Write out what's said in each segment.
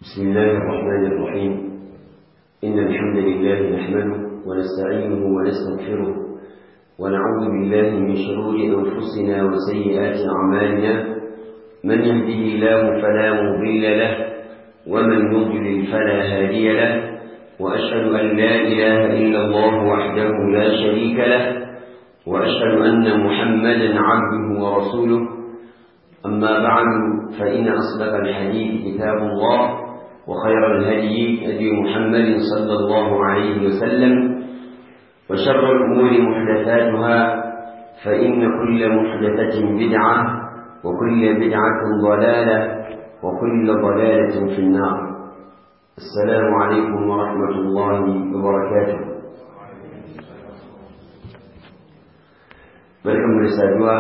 بسم الله الرحمن الرحيم إن الحمد لله نحمده ونستعينه ونستغفره ونعوذ بالله من شرور أنفسنا وسيئات أعمالنا من يهده الله فلا مضل له ومن يضلل فلا هادي له وأشهد أن لا إله إلا الله وحده لا شريك له وأشهد أن محمدا عبده ورسوله أما بعد فإن أصدق الحديث كتاب الله وخير الهدي هدي محمد صلى الله عليه وسلم وشر الأمور محدثاتها فإن كل محدثة بدعة وكل بدعة ضلالة وكل ضلالة في النار السلام عليكم ورحمة الله وبركاته barkan mu da saduwa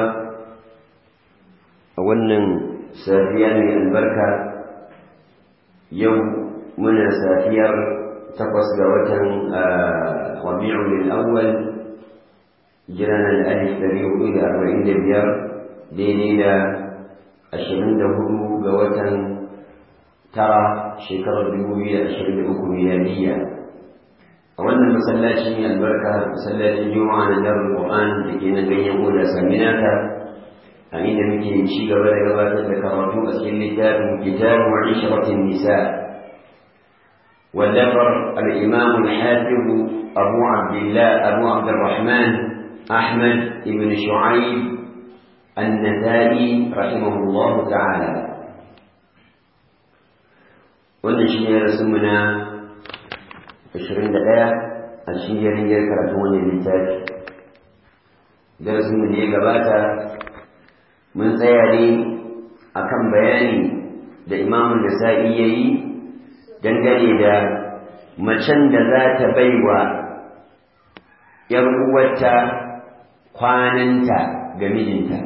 a wannan safiya mai albarka yau muna safiyar takwas ga watan rabi'ul awwal jiran alif dari hudu da arba'in da biyar daidai da ashirin da hudu ga watan tara shekarar dubu biyu da ashirin da uku miladiyya a wannan masallaci mai albarka masallacin juma'a na darul qur'an da ke na ganyen oda saminaka a inda muke ci gaba da gabatar da karatu a cikin littafin kitabu ishratin nisa واللفر الإمام الحافظ أبو عبد الله أبو عبد الرحمن أحمد بن شعيب النسائي رحمه الله تعالى wannan shi ne rasumuna ashirin da ɗaya a cikin jaringiyar karatun wannan littafi darasinmu da ya gabata mun tsaya ne a kan bayani da imamun da sa'i ya yi dangane da macen da za ta baiwa ‘yar uwarta kwananta ga mijinta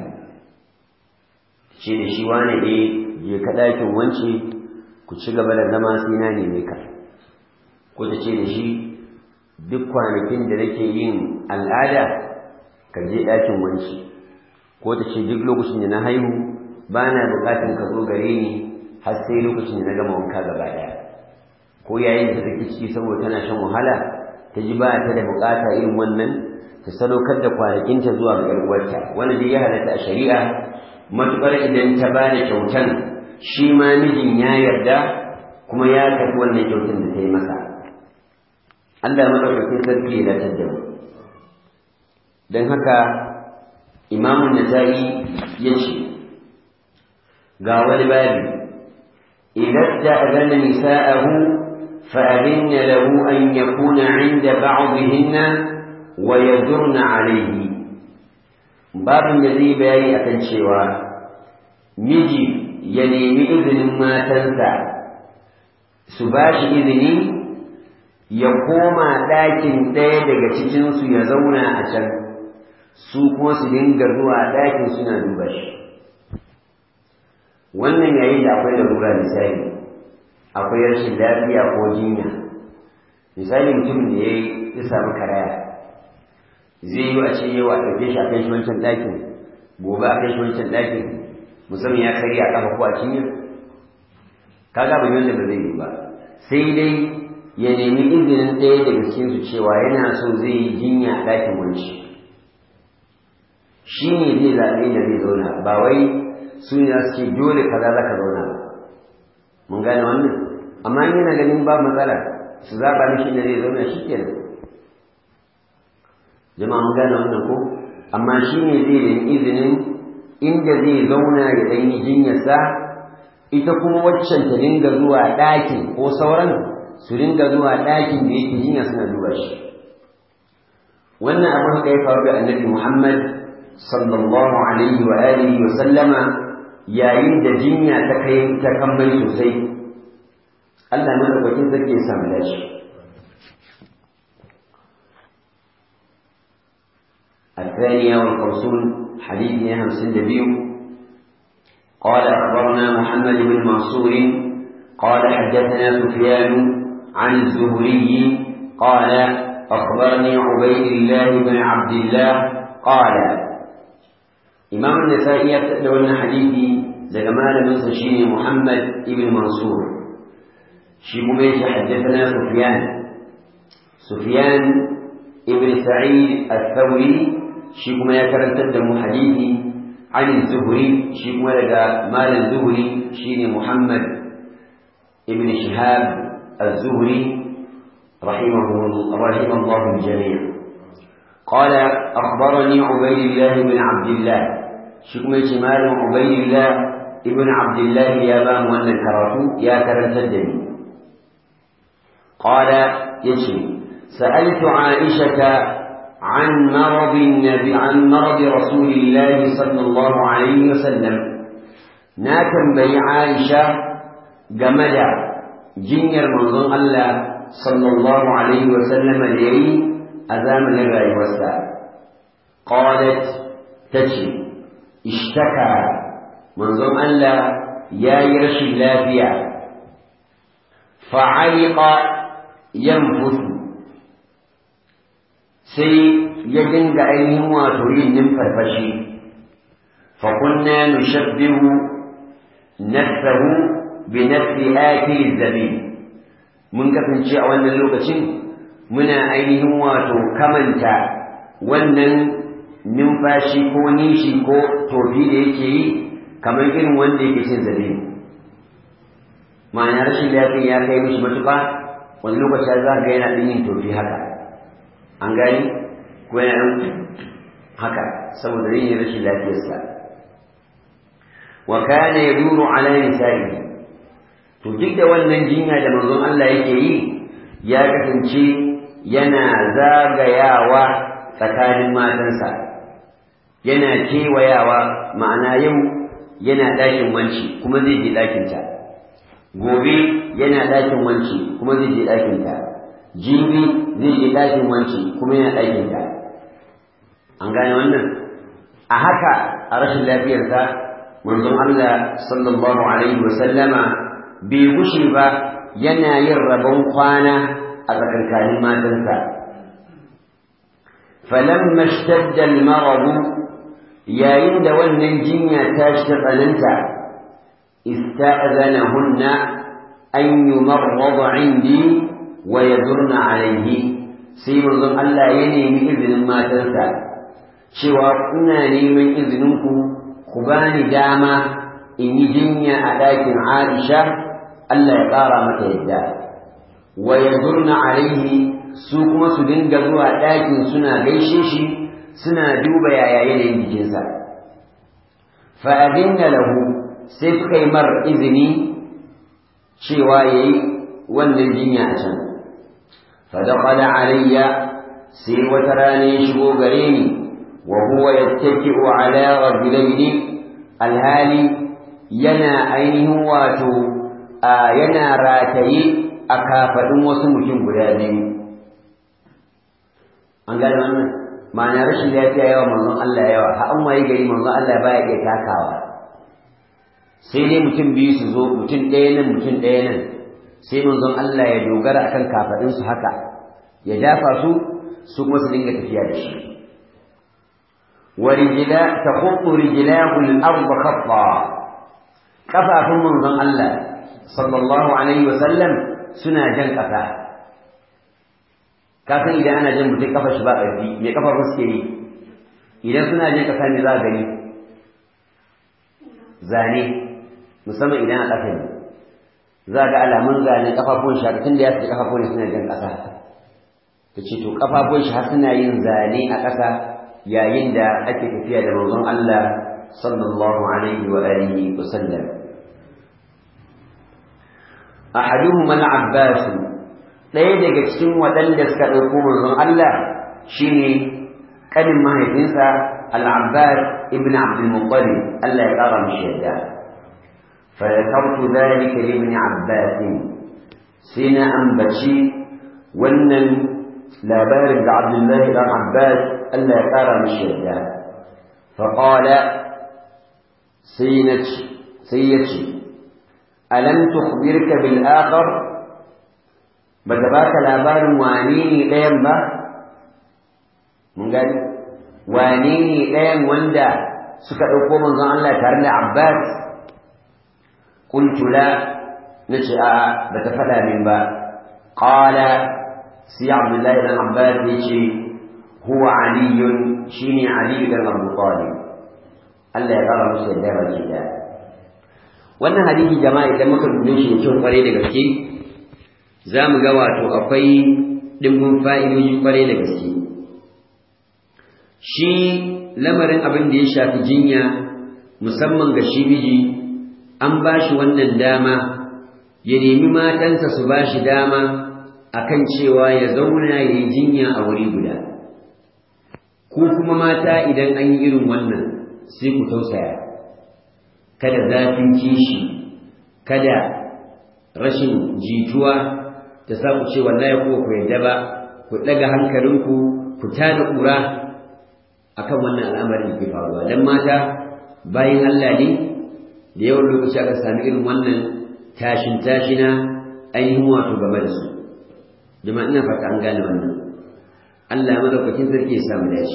ce da shi wane ne je ka ɗakin wance ku ci gaba da zama sai na neme ka ko ta ce da shi duk kwanakin da nake yin al'ada ka je ɗakin wanci ko ta ce duk lokacin da na haihu ba na buƙatar ka zo gare ni har sai lokacin da na gama wanka gaba ɗaya ko yayin da take ciki saboda tana shan wahala ta ji ba ta da buƙata irin wannan ta sadaukar da kwanakinta zuwa ga ƴar'uwarta wanda dai ya halatta a shari'a matuƙar idan ta ba da kyautan shi ma mijin ya yarda kuma ya tafi wannan kyautan da ta yi masa Allah maɗaukakin sarki ya dace da mu don haka imamun nasa'i ya ce ga wani babi idan ta'adana nisa'ahu فأذن له أن يكون عند بعضهن ويدرن عليه باب الذي بياني أكن شوى مجي ينمي إذن ما تنسى سباش إذني ya koma ɗakin ɗaya daga cikinsu ya zauna a can su kuma su dinga zuwa ɗakin suna duba shi wannan yayin da akwai larura misali akwai rashin lafiya ko jinya misali mutum da ya ya samu karaya zai yi a ce yau a ɗauke shi a kai shi wancan ɗakin gobe a kai shi wancan ɗakin musamman ya karya a ƙafa ko a cinya kaga ba wanda ba zai yi ba sai dai ya nemi izinin ɗaya daga cikinsu cewa yana so zai yi jinya a ɗakin wanci shi ne zai zaɓe da zai zauna ba wai su ne su ce dole kaza za ka zauna ba mun gane wannan amma yana ganin ba matsala su zaɓa mishi da zai zauna shi kenan jama'a mun gane wannan ko amma shi ne zai nemi izinin inda zai zauna ya ɗan yi jinyarsa ita kuma waccan ta dinga zuwa ɗakin ko sauran su ringa zuwa ɗakin da yake jinya suna duba shi wannan abin da ya faru da annabi Muhammad sallallahu alaihi wa alihi wa sallama yayin da jinya ta kai ta kambai sosai Allah madaukakin sarki ya samu dashi الثانية والخمسون حديث نهم سندبيو قال أخبرنا محمد بن منصور قال حدثنا سفيان عن الزهري قال أخبرني عبيد الله بن عبد الله قال إمام النسائي يبتدأ حديثي لجمال من سشين محمد بن منصور شيخ ميش حدثنا سفيان سفيان ابن سعيد الثوري شيخ ما يكرن تدم حديثي عن الزهري شيخ ولد مال الزهري شيخ محمد ابن شهاب الزهري رحمه رحم الله الجميع قال أخبرني عبيد الله بن عبد الله شكم شمال عبيد الله ابن عبد الله يا بام وأن الكرافو يا كرم تدني قال يشي سألت عائشة عن مرض النبي عن مرض رسول الله صلى الله عليه وسلم ناكم بي عائشة جمدا جنير منظم الله صلى الله عليه وسلم لي أزام الرأي والساعة قالت تجي اشتكى منظم الله يا يرش اللافية فعلق ينفث sai ya dinga ainihin wato yin numfarfashi fakunna nushabbihu nafsahu bi nafsi akil zabib mun kasance a wannan lokacin muna ainihin wato kamanta wannan numfashi ko nishi ko tofi da yake yi kamar irin wanda yake cin zabib ma'ana rashin lafiya ya kai mishi matuƙa wani lokaci za ga yana ɗin yin tofi haka an gani ko yana ɗan haka saboda yin rashin lafiyarsa wa kana yaduru ala nisa'i to duk da wannan jinya da manzon Allah yake yi ya kasance yana zagayawa tsakanin matansa yana kewayawa ma'ana yau yana ɗakin wanci kuma zai je ɗakinta gobe yana ɗakin wanci kuma zai je ɗakinta jibi zai je ɗakin wanci kuma yana ɗakinta an gane wannan a haka a rashin lafiyarsa manzon Allah sallallahu alaihi wa sallama bai gushe ba yana yin rabon kwana a tsakankanin matansa falamma ishtadda al-marad yayin da wannan jinya ta shi tsananta ista'zanahunna an yumarrad 'indi wa yadurna 'alayhi sai manzon Allah ya nemi izinin matansa cewa kuna neman izinin ku ku bani dama in yi jinya a ɗakin Aisha Allah ya ƙara mata yadda wa yazurna alaihi su kuma su dinga zuwa ɗakin suna gaishe shi suna duba yaya yanayin jikinsa fa adinna lahu sai suka yi mar izini cewa yayi wannan jinya a can fa daqala alayya sai wata rana ya shigo gare ni wa huwa yattaki'u ala rajulaini alhali yana ainihin wato a yana rataye a kafaɗin wasu mutum guda biyu an gane wannan ma'ana rashin lafiya yawa manzon Allah yawa har an waye gari manzon Allah baya iya takawa sai dai mutum biyu su zo mutum ɗaya nan mutum ɗaya nan sai manzon Allah ya dogara akan kafaɗin su haka ya dafa su su kuma su dinga tafiya da shi wa rijla takhuttu rijlahu al-ardh khatta kafafun manzon Allah sallallahu alaihi wa sallam suna jan kafa ka san idan ana jan mutum kafa shi ba ƙarfi me kafafun suke yi idan suna jan kasa ne za a gani zane musamman idan a ƙasa ne za ga alamun zane kafafun shi tun da ya fi kafafun suna jan ƙasa ta ce to kafafun shi har suna yin zane a ƙasa yayin da ake tafiya da manzon Allah sallallahu alaihi wa alihi wa sallam ahaduhuma al-abbas ɗaya daga cikin waɗanda suka ɗauko manzon Allah shine kanin mahaifinsa al-abbas ibn abdul muttalib Allah ya ƙara mishi yadda fa yakartu dhalika li ibn abbas sai na ambaci wannan labarin da abdullahi dan abbas Allah ya ƙara mishi yadda fa qala sai na sai ya ce alam tukhbirka bil akhar bata baka labarin wane ne ɗayan ba mun gani wane ne ɗayan wanda suka ɗauko manzon Allah tare da Abbas qultu la nace a'a bata faɗa min ba qala sai abdullahi dan abbas yace huwa aliyun shine ali dan abu talib Allah ya kara musu yadda baki da wannan hadisi jama'a idan muka dube shi kyau kware da gaske za mu ga wato akwai dimbin fa'idoji kware da gaske shi lamarin abin da ya shafi jinya musamman ga shi miji an ba shi wannan dama ya nemi matansa su ba shi dama akan cewa ya zauna ya yi jinya a wuri guda ku kuma mata idan an yi irin wannan sai ku tausaya kada zafin kishi kada rashin jituwa ta sa ku ce wallahi ko ku yadda ba ku daga hankalinku ku tada ƙura akan wannan al'amarin da ke faruwa dan mata bayan Allah ne da yawan lokaci aka sami irin wannan tashin tashina ainihin wato game da su jama'a ina fata an gane wannan Allah madaukakin sarki ya samu dashi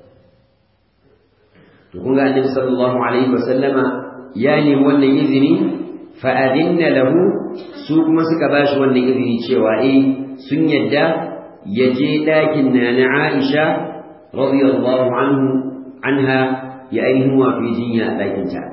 to kun ga annabi sallallahu alaihi wasallama ya nemi wannan izini fa adinna lahu su kuma suka bashi wannan izini cewa eh sun yadda ya je ɗakin na na Aisha radiyallahu anhu anha ya ainihin wa fi jinya a ɗakin ta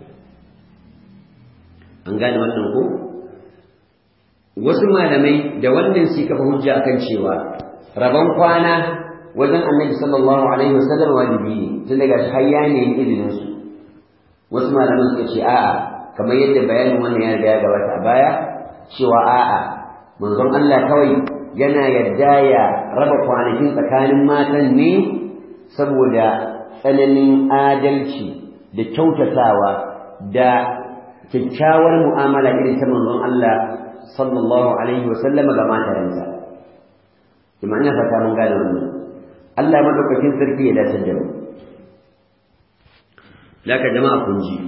an gane wannan ko wasu malamai da wannan su kafa hujja akan cewa rabon kwana wajen annabi sallallahu alaihi wasallam wajibi ne tun daga har ya nemi izinin su wasu malaman suka ce a'a kamar yadda bayanin wannan ya riga ya gabata a baya cewa a'a manzon Allah kawai yana yadda ya raba kwanakin tsakanin matan ne saboda tsananin adalci da kyautatawa da kyakkyawar mu'amala irin ta manzon Allah sallallahu alaihi wasallam ga matayensa kuma ina fata mun gane wannan Allah madaukakin sarki ya dace da mu laka jama'a kun ji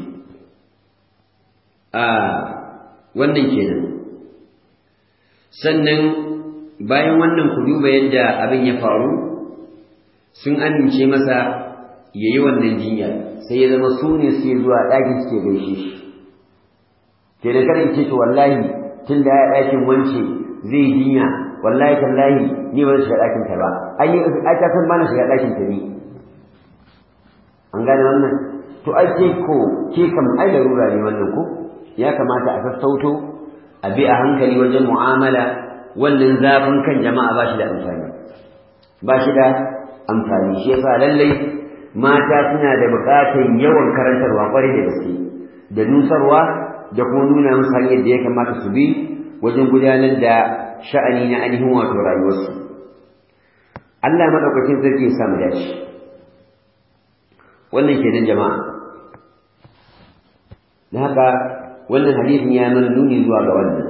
a wannan kenan sannan bayan wannan ku duba yadda abin ya faru sun amince masa ya yi wannan jinya sai ya zama su ne suke zuwa ɗakin suke gaishe shi ke da kada ce to wallahi tun da ya ɗakin wance zai jinya wallahi tallahi ni ba zan shiga ɗakin ta ba ai ai ta san bana shiga ɗakin ta ni an gane wannan to ai ke ko ke kam ai larura ne wannan ko ya kamata a sassauto a bi a hankali wajen mu'amala wannan zafin kan jama'a ba shi da amfani ba shi da amfani shi yasa lallai mata suna da buƙatar yawan karantarwa kwarai da gaske da nusarwa da kuma nuna musu hanyar da ya kamata su bi wajen gudanar da sha'ani na ainihin wato rayuwarsu Allah madaukakin sarki ya samu dace wannan kenan jama'a da haka wannan hadisin ya mana nuni zuwa ga wannan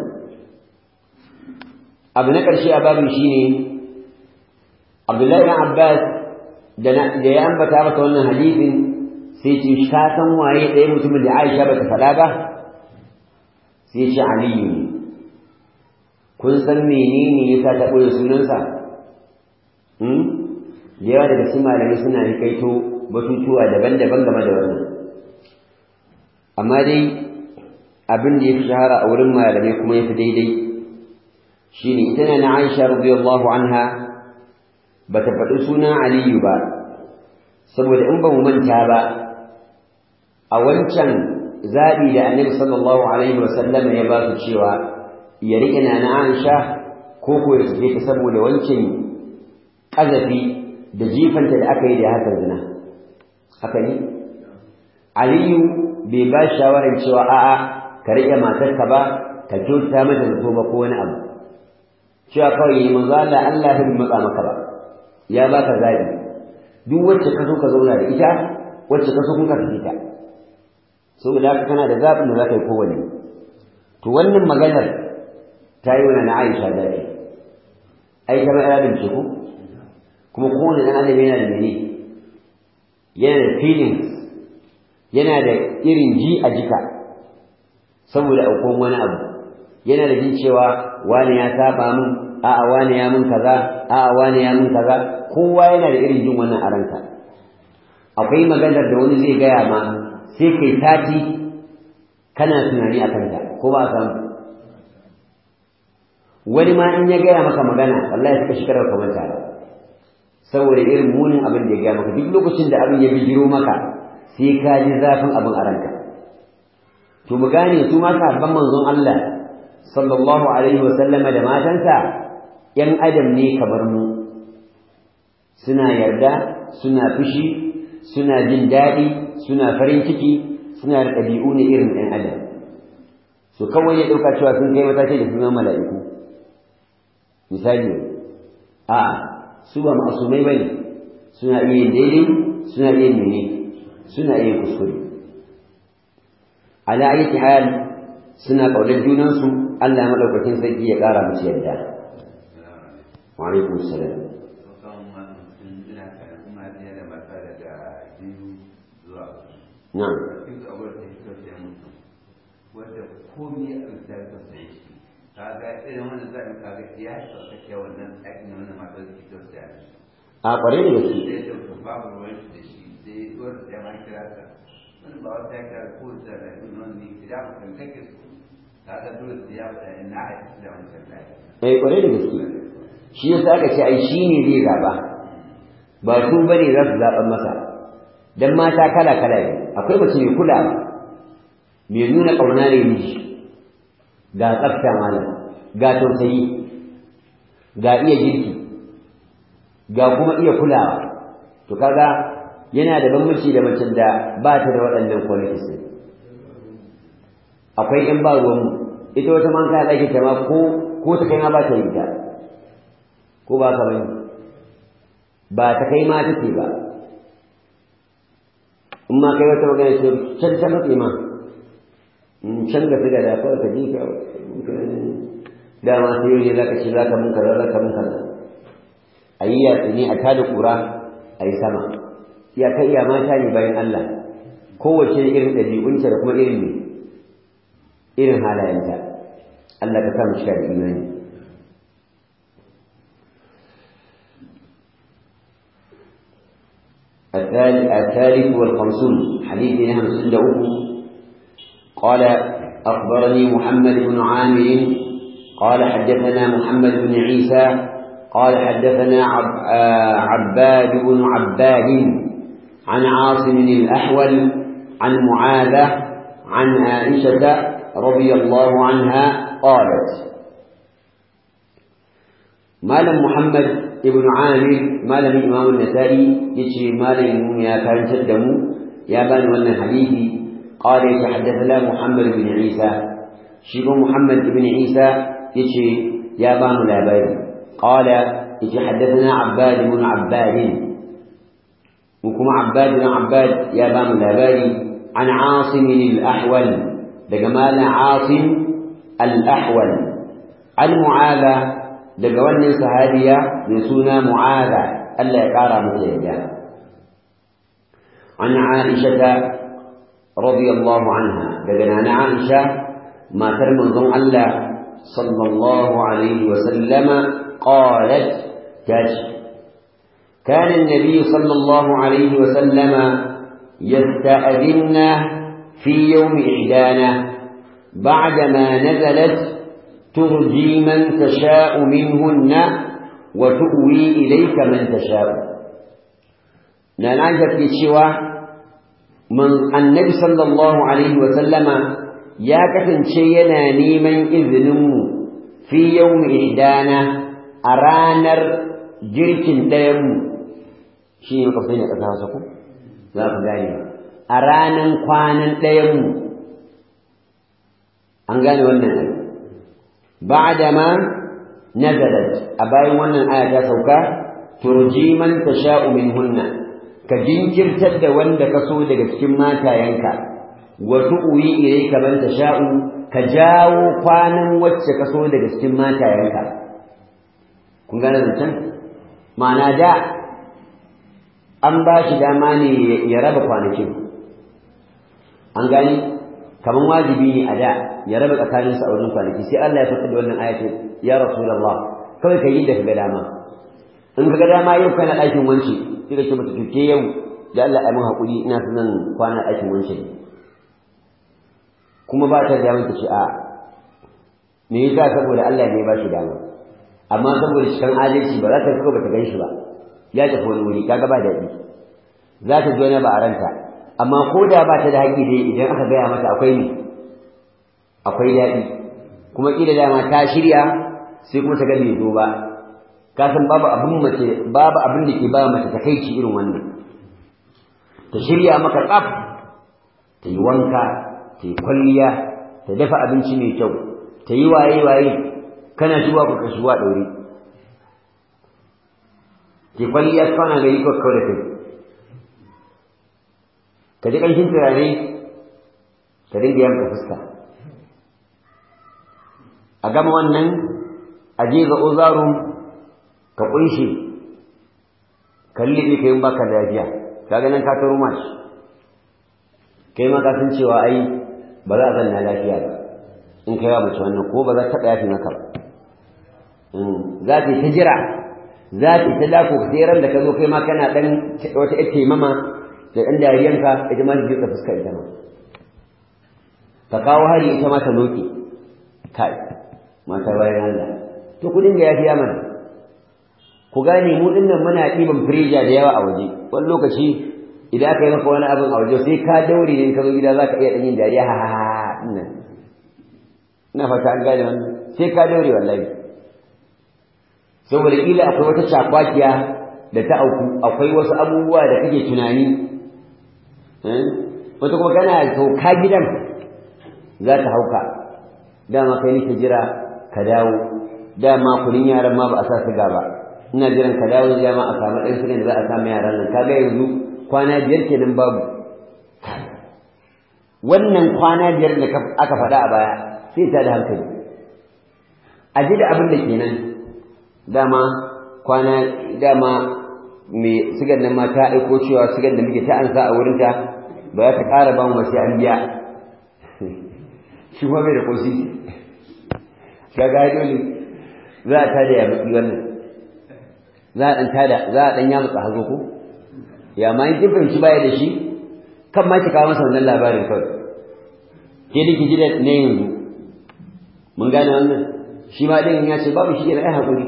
abu na ƙarshe a babin shine Abdullahi ibn Abbas da ya ambata masa wannan hadisin sai ce ka san waye ɗaya mutumin da Aisha bata faɗa ba sai ce Aliyu ne kun san menene yasa ta ɓoye sunansa hmm da yawa daga cikin malamai suna rikaito batutuwa daban-daban game da wannan amma dai abin da ya fi shahara a wurin malamai kuma ya fi daidai shine ita na Aisha radiyallahu anha bata faɗi sunan Aliyu ba saboda in ba mu manta ba a wancan zaɓi da Annabi sallallahu alaihi wa sallam ya ba su cewa ya riƙe na na Aisha ko ko ya sake ta saboda wancan ƙazafi da jifanta da aka yi da hakan zina haka ne Aliyu bai ba shawarar cewa a'a ka riƙe matarka ba ka kyauta mata zato ba ko wani abu cewa kawai yi manzo Allah Allah bai matsa maka ba ya baka zabi duk wacce ka so ka zauna da ita wacce ka so kun ka tafi ta saboda haka kana da zabin da zaka yi kowanne to wannan maganar ta yi wani na Aisha zabi ai kamar adam ce ko kuma kowane dan adam yana da mene yana da feelings yana da irin ji a jika saboda aukon wani abu yana da jin cewa wani ya saba min a'a wani ya min kaza a'a wani ya min kaza kowa yana da irin jin wannan a ranka akwai maganar da wani zai gaya ma sai kai sati kana tunani a kanta ko ba san wani ma in ya gaya maka magana wallahi suka shekarar ka manta ba saboda irin munin abin da ya gaya maka duk lokacin da abin ya bijiro maka sai ka ji zafin abin a ranka to mu gane su ma sahabban manzon Allah sallallahu alaihi wa sallama da matansa yan adam ne kamar mu suna yarda suna fushi suna jin daɗi suna farin ciki suna da ɗabi'u ne irin ɗan adam su kawai ya ɗauka cewa sun kai mataki da sunan mala'iku misali a su ba ma'asumai bane suna iya yin daidai suna iya mene suna iya kuskure ala ayyati hal suna kaunar junansu Allah madaukakin sarki ya ƙara musu yarda wa alaikum salam na'am wanda komai a rubuta da sai shi kaga irin wannan zai kaga ya sauka ke wannan aikin wannan matar da ke tausaya da shi a kware da gaske sai da to babu ruwan shi da shi sai wanda ya ma kira ka wani ba wata ya kira ko da da wannan ne kira ka kan kake su kaga dole sai ya faɗa ina a cikin da wancan lafiya eh kware da gaske shi yasa aka ce ai shi ne zai zaba ba su bane za su zaɓan masa dan mata kala kala ne akwai mace mai kulawa mai nuna ƙauna ne miji ga tsafta malam ga tausayi ga iya girki ga kuma iya kulawa to kaga yana da bambanci da macen da ba ta da waɗannan qualities ɗin akwai in ba ruwanmu ita wata man ka ɗaki ta ma ko ko ta kai ma ba ta yi ta ko ba ka bane ba ta kai ma take ba in ma kai wata magana ce can ta matse ma in can ga fi da da kawai ka ji ka dama sai yau ne za ka ce za ka mun kaza za ka mun kaza a yi yatsi ne a tada kura a yi sama ya kai iya mata ne bayan Allah kowace irin ɗabi'unta da kuma irin ne irin halayenta Allah ka samu shiga da imani الثالث والخمسون حديث نهم سند قال أخبرني محمد بن عامر قال حدثنا محمد بن عيسى قال حدثنا عب عباد بن عباد عن عاصم الأحول عن معاذة عن عائشة رضي الله عنها قالت مالم محمد ابن عامر مالم إمام النسائي يشي مالم يا كان تدمو يا بان ولنا حديثي قال يتحدثنا محمد بن عيسى شيخ محمد بن عيسى يشي يا بان الأباري قال يتحدثنا عباد بن عباد وكما عباد بن عباد يا بان الأباري عن عاصم الأحول دجمال عاصم الأحول عن معاذ دجوان صحابية من سنة معاذ ألا يقارى متيجا عن عائشة رضي الله عنها دجنا عائشة ما ترمن ضمن الله صلى الله عليه وسلم قالت كاش كان النبي صلى الله عليه وسلم يستأذن في يوم إحدانا بعدما نزلت ترجي من تشاء منهن وتؤوي إليك من تشاء نعنجة في شوى من النبي صلى الله عليه وسلم يا كفن شينا نيمن إذنه في يوم إحدانا أرانر جركن ديم شيء يقفين أتاسكم za ku gane a ranan kwanan ɗayanmu an gane wannan ayi ba'da ma nazalat a bayan wannan aya ta sauka turji man tasha'u minhunna ka jinkirtar da wanda ka so daga cikin matayenka wa tu'wi ilayka man tasha'u ka jawo kwanan wacce ka so daga cikin matayenka kun gane zancen ma'ana da an ba shi dama ne ya raba kwanakin an gani kamar wajibi ne a da ya raba tsakaninsa a wajen kwanaki sai Allah ya faɗa da wannan ayati ya rasulullah kawai ka yi da kaga dama in kaga dama yau kana ɗakin wance sai ka ce mata tuke yau da Allah ya mun haƙuri ina son zan kwana ɗakin wance kuma ba ta da ta ce a me yasa saboda Allah ne ba shi dama amma saboda cikin adalci ba za ta fito ba ta gan shi ba ya tafi wani wuri kaga ba daɗi za ta ji wani ba a ranta amma ko da ba ta da haƙƙi dai idan aka gaya mata akwai ne akwai daɗi kuma ƙila dama ta shirya sai kuma ta ga bai zo ba ka san babu abin mace babu abin da ke ba mace ta kai irin wannan ta shirya maka tsaf ta yi wanka ta yi kwalliya ta dafa abinci mai kyau ta yi waye waye kana shigowa ku ka shigowa ɗaure ke kwalliya kana gari ko kawai da kai ka ji ƙanshin turare ka dinga yanka fuska a gama wannan a je ga ozarun ka ƙunshe ka liɓe ka yin baka lafiya ka ganin ka taro mashi kai ma ka san cewa ai ba za a zanna lafiya ba in kai wa mace wannan ko ba za ta taɓa yafi maka ba za ta yi ta jira za ta yi ta dako sai ran da ka zo kai ma kana ɗan wata ƴar taimama da ɗan dariyanka ita ma ta fuska ita ma ka kawo hari ita ma ta loke kai mata bayan Allah to ku dinga yafiya mana ku gane mu dinnan muna ɗiban firija da yawa a waje wani lokaci idan aka yi maka wani abin a waje sai ka daure ne ka zo gida za ka iya ɗan yin dariya ha ha ha nan ina fata an gane wannan sai ka daure wallahi saboda kila akwai wata shakwakiya da ta auku akwai wasu abubuwa da kake tunani wata kuma kana sauka gidan za ta hauka dama kai nake jira ka dawo dama kunin yaran ma ba a sa siga ba ina jiran ka dawo dama a samu ɗan sigan da za a samu yaran nan kaga yanzu kwana biyar kenan babu wannan kwana biyar da aka faɗa a baya sai ta da hankali a ji da abin da kenan dama kwana dama mai sigan nan ma ta aiko cewa sigan da muke ta ansa a wurinta ba za ta ƙara ba mu ba sai an biya shi kuma bai da ƙosi kaga dole za a tada ya baki wannan za a ɗan tada za a ɗan ya mutsa hazo ko ya ma in kin fahimci baya da shi kan ma ki kawo masa wannan labarin kawai ke da ki ji da ne yanzu mun gane wannan shi ma ɗin ya ce babu shi yana ai haƙuri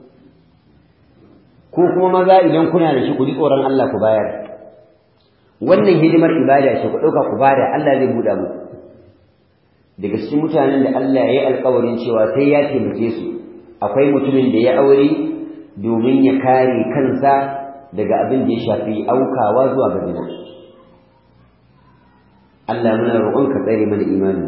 ko kuma maza idan kuna da shi ku ji tsoron Allah ku bayar wannan hidimar ibada ce ku ɗauka ku bada Allah zai buɗa muku daga cikin mutanen da Allah ya yi alkawarin cewa sai ya taimake su akwai mutumin da ya aure domin ya kare kansa daga abin da ya shafi aukawa zuwa ga zina Allah muna roƙon ka tsare mana imani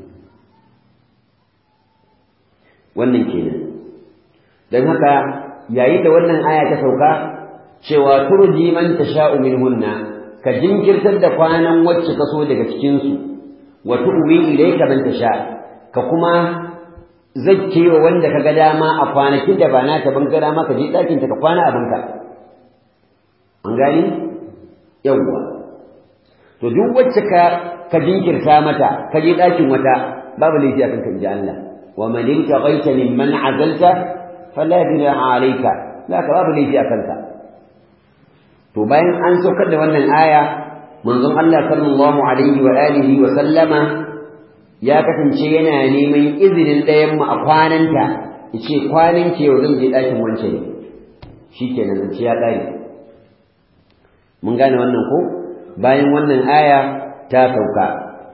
wannan kenan don haka yayin da wannan aya ta sauka cewa turji man tasha'u minhunna ka jinkirtar da kwanan wacce ka so daga cikin su wa tu'wi ilayka man tasha ka kuma zakkewa wanda kaga dama a kwanakin da ba naka ban ga dama ka je dakin ta ka kwana abinka an gani yawwa to duk wacce ka ka jinkirta mata ka je dakin wata babu laifi akan ka inji Allah wa man intaqaita mimman azalta fala junaha alayka zaka babu laifi akan ka to bayan an saukar da wannan aya manzon Allah sallallahu alaihi wa alihi wa sallama ya kasance yana neman izinin ɗayan mu a kwananta yace kwanan ke yau zan je ɗakin wance ne shikenan zance ya ƙare mun gane wannan ko bayan wannan aya ta sauka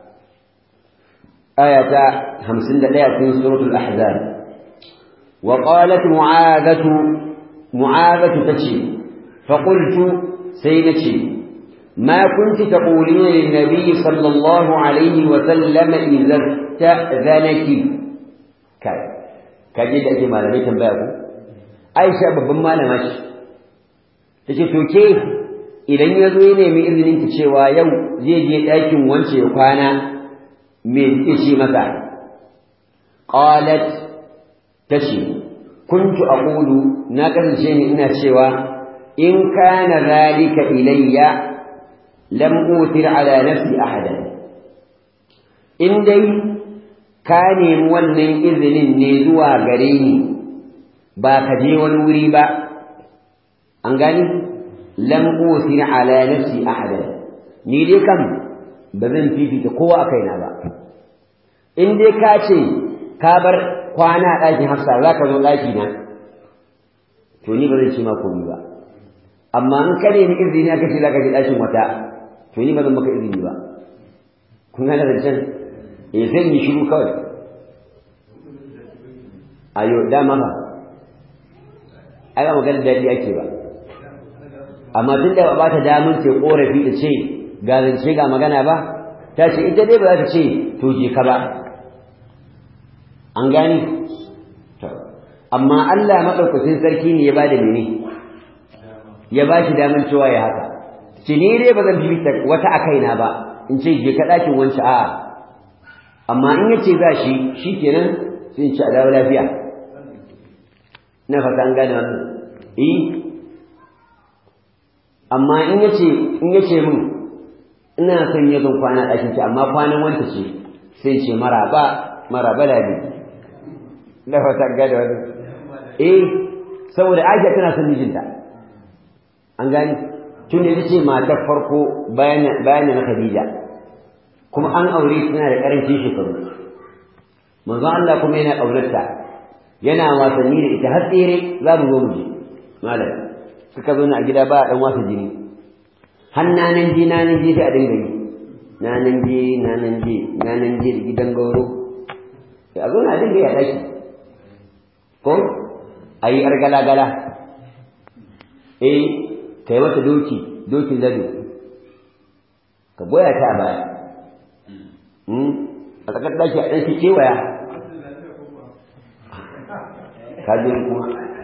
aya ta 51 cikin suratul ahzab wa qalat mu'adatu mu'adatu tace fa qultu sai nace ما كنت تقولين للنبي صلى الله عليه وسلم إذا استأذنك كاي kaje da ake malamai tambaya ku Aisha babban malama ce tace to ke idan ya zo ya nemi izinin ki cewa yau zai je ɗakin wance ya kwana me kike ce masa qalat tace kuntu aqulu na kasance ni ina cewa in kana zalika ilayya lam utir ala nafsi ahadan in dai ka nemi wannan izinin ne zuwa gare ni ba ka je wani wuri ba an gani lam utir ala nafsi ahadan ni dai kam ba zan fifita kowa a kaina ba in dai ka ce ka bar kwana a ɗakin hafsa za ka zo ɗaki na to ni ba zan ce ma komai ba amma in ka nemi izini aka ce za ka je ɗakin wata to ni ba zan maka izini ba kun gane zancen eh zan yi shiru kawai ayo dama ba ai ba magana daɗi ake ba amma tun da ba ta damun ce korafi da ce ga zance ga magana ba ta ce ita dai ba za ta ce to je ka ba an gani amma Allah maɗaukacin sarki ne ya ba da mene ya ba shi damar cewa ya haka ce ni dai ba zan bibita wata a kaina ba in ce je ka ɗakin wancan a'a amma in ya ce za shi shi kenan sai in ci a dawo lafiya na fata an gane wannan eh amma in ya ce in ya ce min ina son ya zan kwana ɗakin ci amma kwanan wanta ce sai ce maraba maraba da bi na fata an gane wannan eh saboda Aisha tana son mijinta an gani tun da ce matar farko bayan bayan na Khadija kuma an aure tana da karancin shekaru manzo Allah kuma yana aurarta yana wasanni da ita har tsere za mu zo mu je malam suka zo a gida ba a dan wasa jini hannanan ji nanan ji sai a dinga yi nanan ji nanan ji nanan ji da gidan gauro a zo na dinga yi a daki ko a yi ‘yar gala-gala, eh, ka yi mata doki, dokin lado, ka goya ta a baya, a tsakar daki a ɗan kewaya, ka je kuma.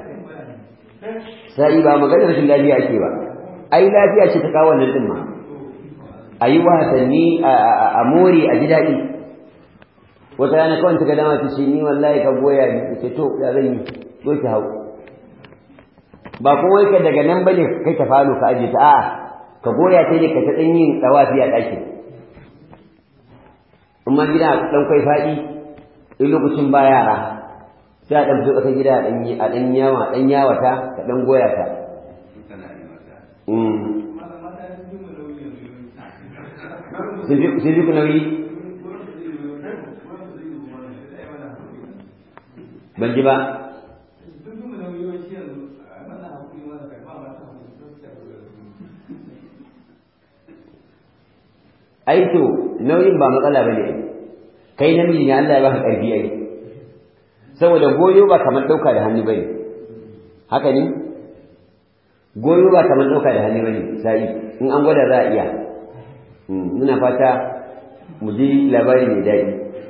Sa'i ba maganar rashin lafiya ake ba, ai lafiya ce ta kawo wannan ɗin ma, a yi wasanni a more a ji daɗi. Wata rana kawai ta ga dama ta ce ni wallahi ka goya ni, ce to ya zan yi. zo ki hau ba kuma ka daga nan bane kai ta falo ka aje ta a'a ka goya ta ne ka ta dan yin tsawafi a ɗakin amma gida dan kai faɗi in lokacin ba yara sai a dan fito ƙasar gida a dan yi a dan yawa dan yawata ka dan goya ta sun ji ku nauyi ban ji ba ai to nauyin ba matsala bane kai namiji ne Allah ya baka karfi ai saboda goyo ba kamar dauka da hannu bane haka ne goyo ba kamar dauka da hannu bane sai in an gwada za a iya muna fata mu ji labari mai daɗi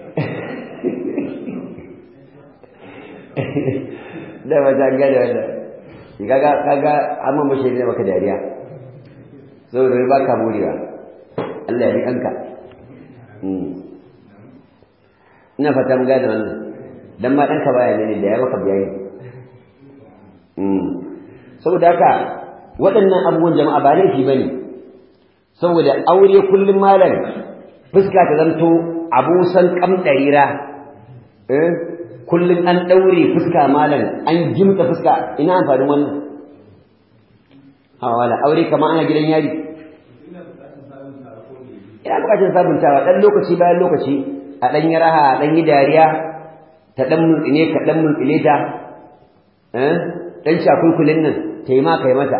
da ba ta gada wanda kaga kaga amma mashi ne maka dariya saboda ba ka morewa Allah ya bi kanka ina fata mun gane wannan dan ma ɗanka baya ne da ya maka bayani saboda haka waɗannan abubuwan jama'a ba laifi ba ne saboda aure kullum malam fuska ta zanto abusan kamɗarira kullum an ɗaure fuska malam an jimta fuska ina amfanin wannan hawa wala aure kamar ana gidan yari ina bukatar sabuntawa ɗan lokaci bayan lokaci a ɗan yi raha a ɗan yi dariya ta ɗan mulkine ka ɗan mulkine ta ɗan shakulkulin nan ta yi ma ka yi mata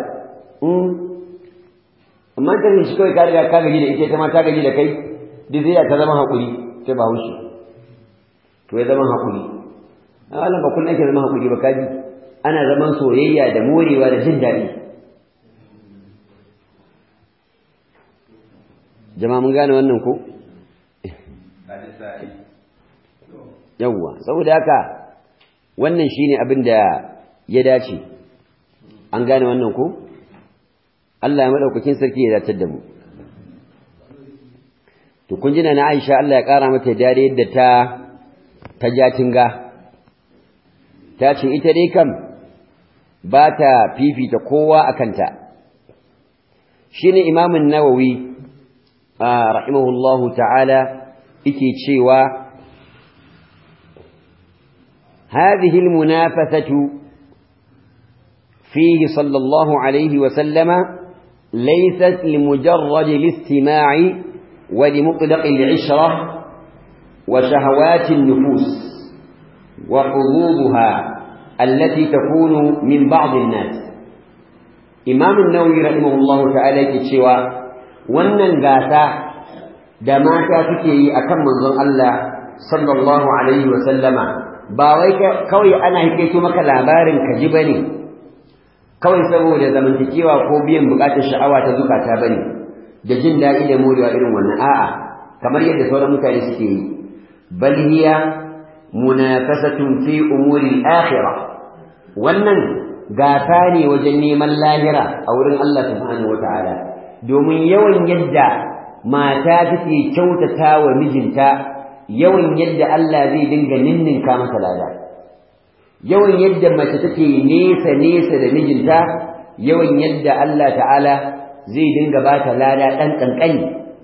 amma ta shi kawai ka riga ka gaji da ita ta ma ta gaji da kai duk zai ta zama haƙuri sai ba haushi to ya zama haƙuri a wannan ba kullum ake zama haƙuri ba kaji ana zaman soyayya da morewa da jin daɗi jama'a mun gane wannan ko yawwa saboda haka wannan shine abin da ya dace an gane wannan ko Allah ya madaukakin sarki ya dace da mu to kun jina na Aisha Allah ya kara mata dare yadda ta ta jatinga ta ce ita dai kam ba ta fifita kowa akan ta shine imamun nawawi rahimahullahu ta'ala yake cewa هذه المنافسة فيه صلى الله عليه وسلم ليست لمجرد الاستماع ولمطلق العشرة وشهوات النفوس وحظوظها التي تكون من بعض الناس إمام النووي رحمه الله تعالى كتشوى wannan gasa da mata suke yi akan manzon Allah sallallahu alaihi wa sallama ba wai kawai ana hikaito maka labarin ka ji bane kawai saboda zamantakewa ko biyan bukatar sha'awa ta zukata bane da jin daɗi da morewa irin wannan a'a kamar yadda sauran mutane suke yi bal hiya munafasatun fi umuri al-akhirah wannan gata ne wajen neman lahira a wurin Allah subhanahu wata'ala domin yawan yadda mata take kyautata wa mijinta yawan yadda Allah zai dinga ninninka masa lada yawan yadda mace take nesa nesa da mijinta yawan yadda Allah ta'ala zai dinga ba ta lada ɗan ƙanƙani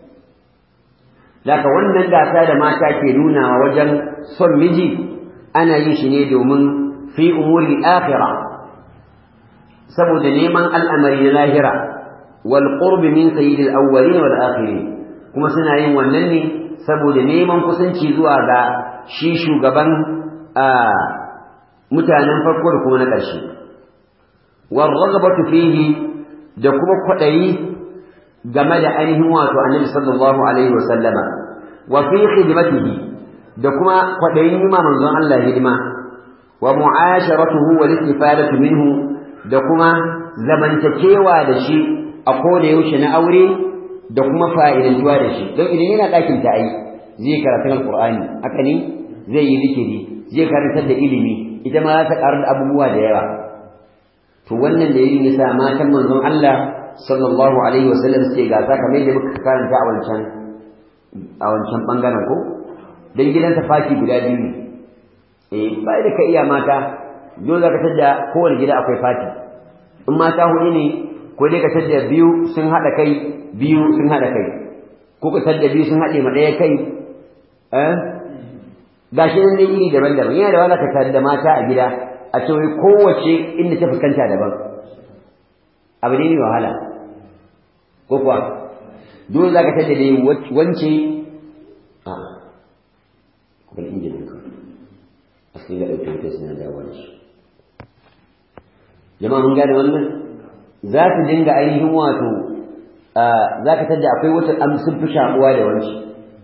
Daga wannan gasa da mata ke nunawa wajen son miji ana yin shi ne domin fi umuri akhira saboda neman al'amari na lahira wal qurbi min sayyidil awwalin wal akhirin kuma suna yin wannan ne saboda neman kusanci zuwa ga shi shugaban mutanen farko da kuma na ƙarshe wal ragabatu fihi da kuma kwaɗayi game da ainihin wato annabi sallallahu alaihi wasallama wa fi khidmatihi da kuma kwaɗayin yi manzon Allah hidima wa mu'asharatuhu wal istifadatu minhu da kuma zamantakewa da shi a koda yaushe na aure da kuma fa'idantuwa da shi don idan yana ɗakin ta ai zai karatu alqur'ani haka ne zai yi zikiri zai karantar da ilimi ita ma za ta karu da abubuwa da yawa to wannan da yin yasa matan manzon Allah sallallahu alaihi wasallam suke gasa kamar yadda muka karanta a wancan a wancan bangaren ko dan gidansa faki guda biyu ne eh ba da ka iya mata dole zaka tada kowane gida akwai fati in mata hudu ne ko dai ka tada biyu sun hada kai biyu sun hada kai ko ka tada biyu sun hade ma daya kai eh gashi nan dai iri daban-daban yana da wala ka tada mata a gida a ce wai kowace inda ta fuskanta daban abu ne mai wahala ko kuwa dole za ka tada dai wance a kuma injinin ka a sai ga ɗauke wuta suna dawo da shi jama'a mun gane wannan za su dinga ainihin wato za ka tada akwai wata an sun fi shaƙuwa da wance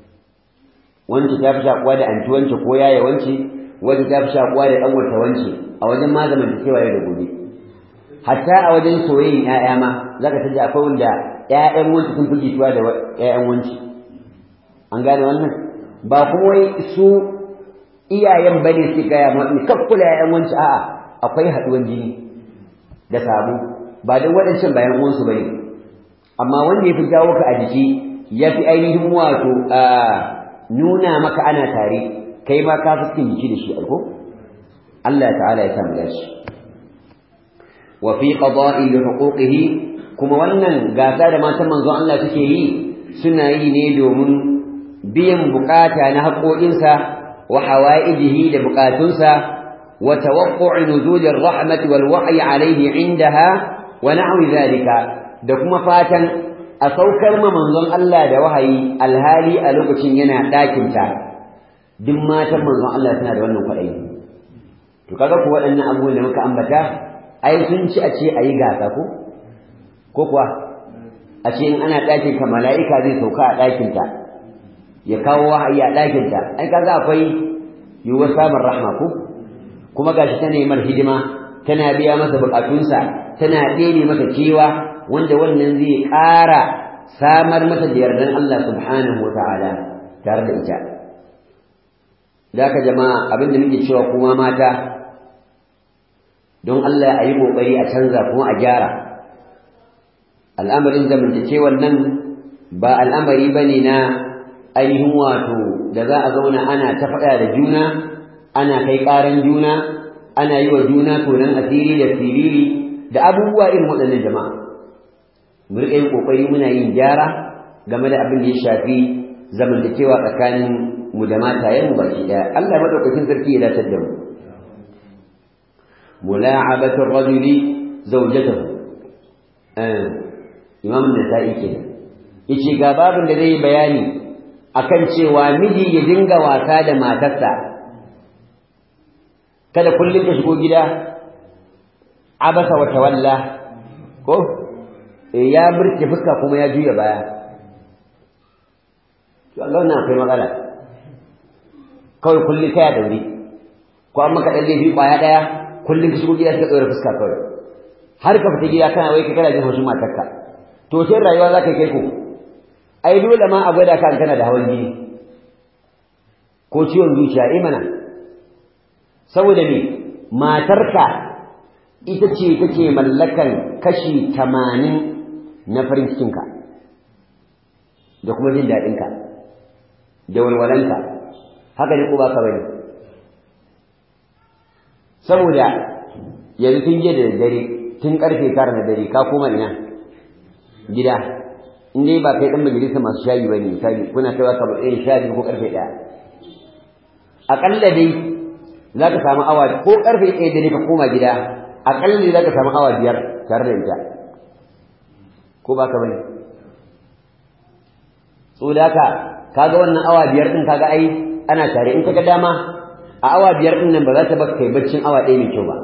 wance ta fi shaƙuwa da anti wance ko yaya wance wance ta fi shaƙuwa da ɗan wata wance a wajen ma zamantakewa yau da gobe hatta a wajen soyayyen ƴaƴa ma za ka tada akwai wanda ƴaƴan wanci sun fi jituwa da ƴaƴan wanci an gane wannan ba kuma wai su iyayen bane su gaya ma ni kakkula ƴaƴan wanci a'a akwai haɗuwan jini da sabo ba don waɗancan bayan uwansu bane amma wanda ya fi jawo ka a jiki ya fi ainihin wato nuna maka ana tare kai ma ka fi cikin jiki da shi alko Allah ta'ala ya samu dashi wa fi qada'i li huquqihi kuma wannan gasa da matan manzon Allah suke yi suna yi ne domin biyan bukata na haƙoƙinsa wa hawaijihi da bukatunsa wa tawaqqu'u nuzulir rahmati wal wahyi alayhi indaha wa na'wi zalika da kuma fatan a saukar ma manzon Allah da wahayi alhali a lokacin yana ɗakinta duk matan manzon Allah suna da wannan kwaɗayi to kaga ku waɗannan abubuwan da muka ambata ai sun ci a ce a yi gasa ko ko kuwa a ce in ana ɗakin ka mala'ika zai sauka a ɗakinta ya kawo wahayi a ɗakinta ai kaga akwai yiwuwar samun rahma ko kuma gashi tana yi mar hidima tana biya masa buƙatunsa tana ɗebe masa kewa wanda wannan zai ƙara samar mata da yardan Allah subhanahu wa ta'ala tare da ita da haka jama'a abin da muke cewa kuma mata don Allah a yi ƙoƙari a canza kuma a gyara al'amarin zamantakewar nan ba al'amari ba ne na ainihin wato da za a zauna ana ta faɗa da juna ana kai ƙaran juna ana yi wa juna tonon asiri da siriri da abubuwa irin waɗannan jama'a mu riƙa yin ƙoƙari muna yin gyara game da abin da ya shafi zamantakewa tsakanin mu da matayen mu baki ɗaya Allah madaukakin sarki ya dace da mu mula'abatu ar-rajuli zawjatahu imam nasa'i kenan yace ga babin da zai bayani akan cewa miji ya dinga wasa da matarsa kada kullum ka shigo gida abasa wa tawalla ko ya burke fuska kuma ya juya baya to Allah na akwai matsala kawai kullum kai a daure ko an maka dalle bi kwaya daya kullum ka shigo gida ka tsore fuska kawai har ka fita gida kana wai ka kana jin haushin matarka to sai rayuwa za ka kai ko ai dole ma a gwada ka kana da hawan jini ko ciwon zuciya eh mana saboda me matarka ita ce take mallakan kashi tamanin na farin cikinka da kuma jin daɗinka da walwalanka haka ne ko ba ka bane saboda yanzu tun jiya da dare tun karfe tara na dare ka koma ina gida in dai ba kai dan majalisa masu shayi ba ne misali kuna kaiwa kamar irin sha biyu ko karfe ɗaya aƙalla dai za ka samu awa ko karfe ɗaya dare ka koma gida aƙalla dai za ka samu awa biyar tare da ita ko ba ka bane so da haka kaga wannan awa biyar din kaga ai ana tare in kaga dama a awa biyar din nan ba za ta baka kai baccin awa ɗaya mai kyau ba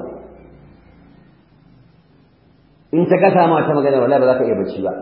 in ta gasa ma ta magana wallahi ba za ka iya bacci ba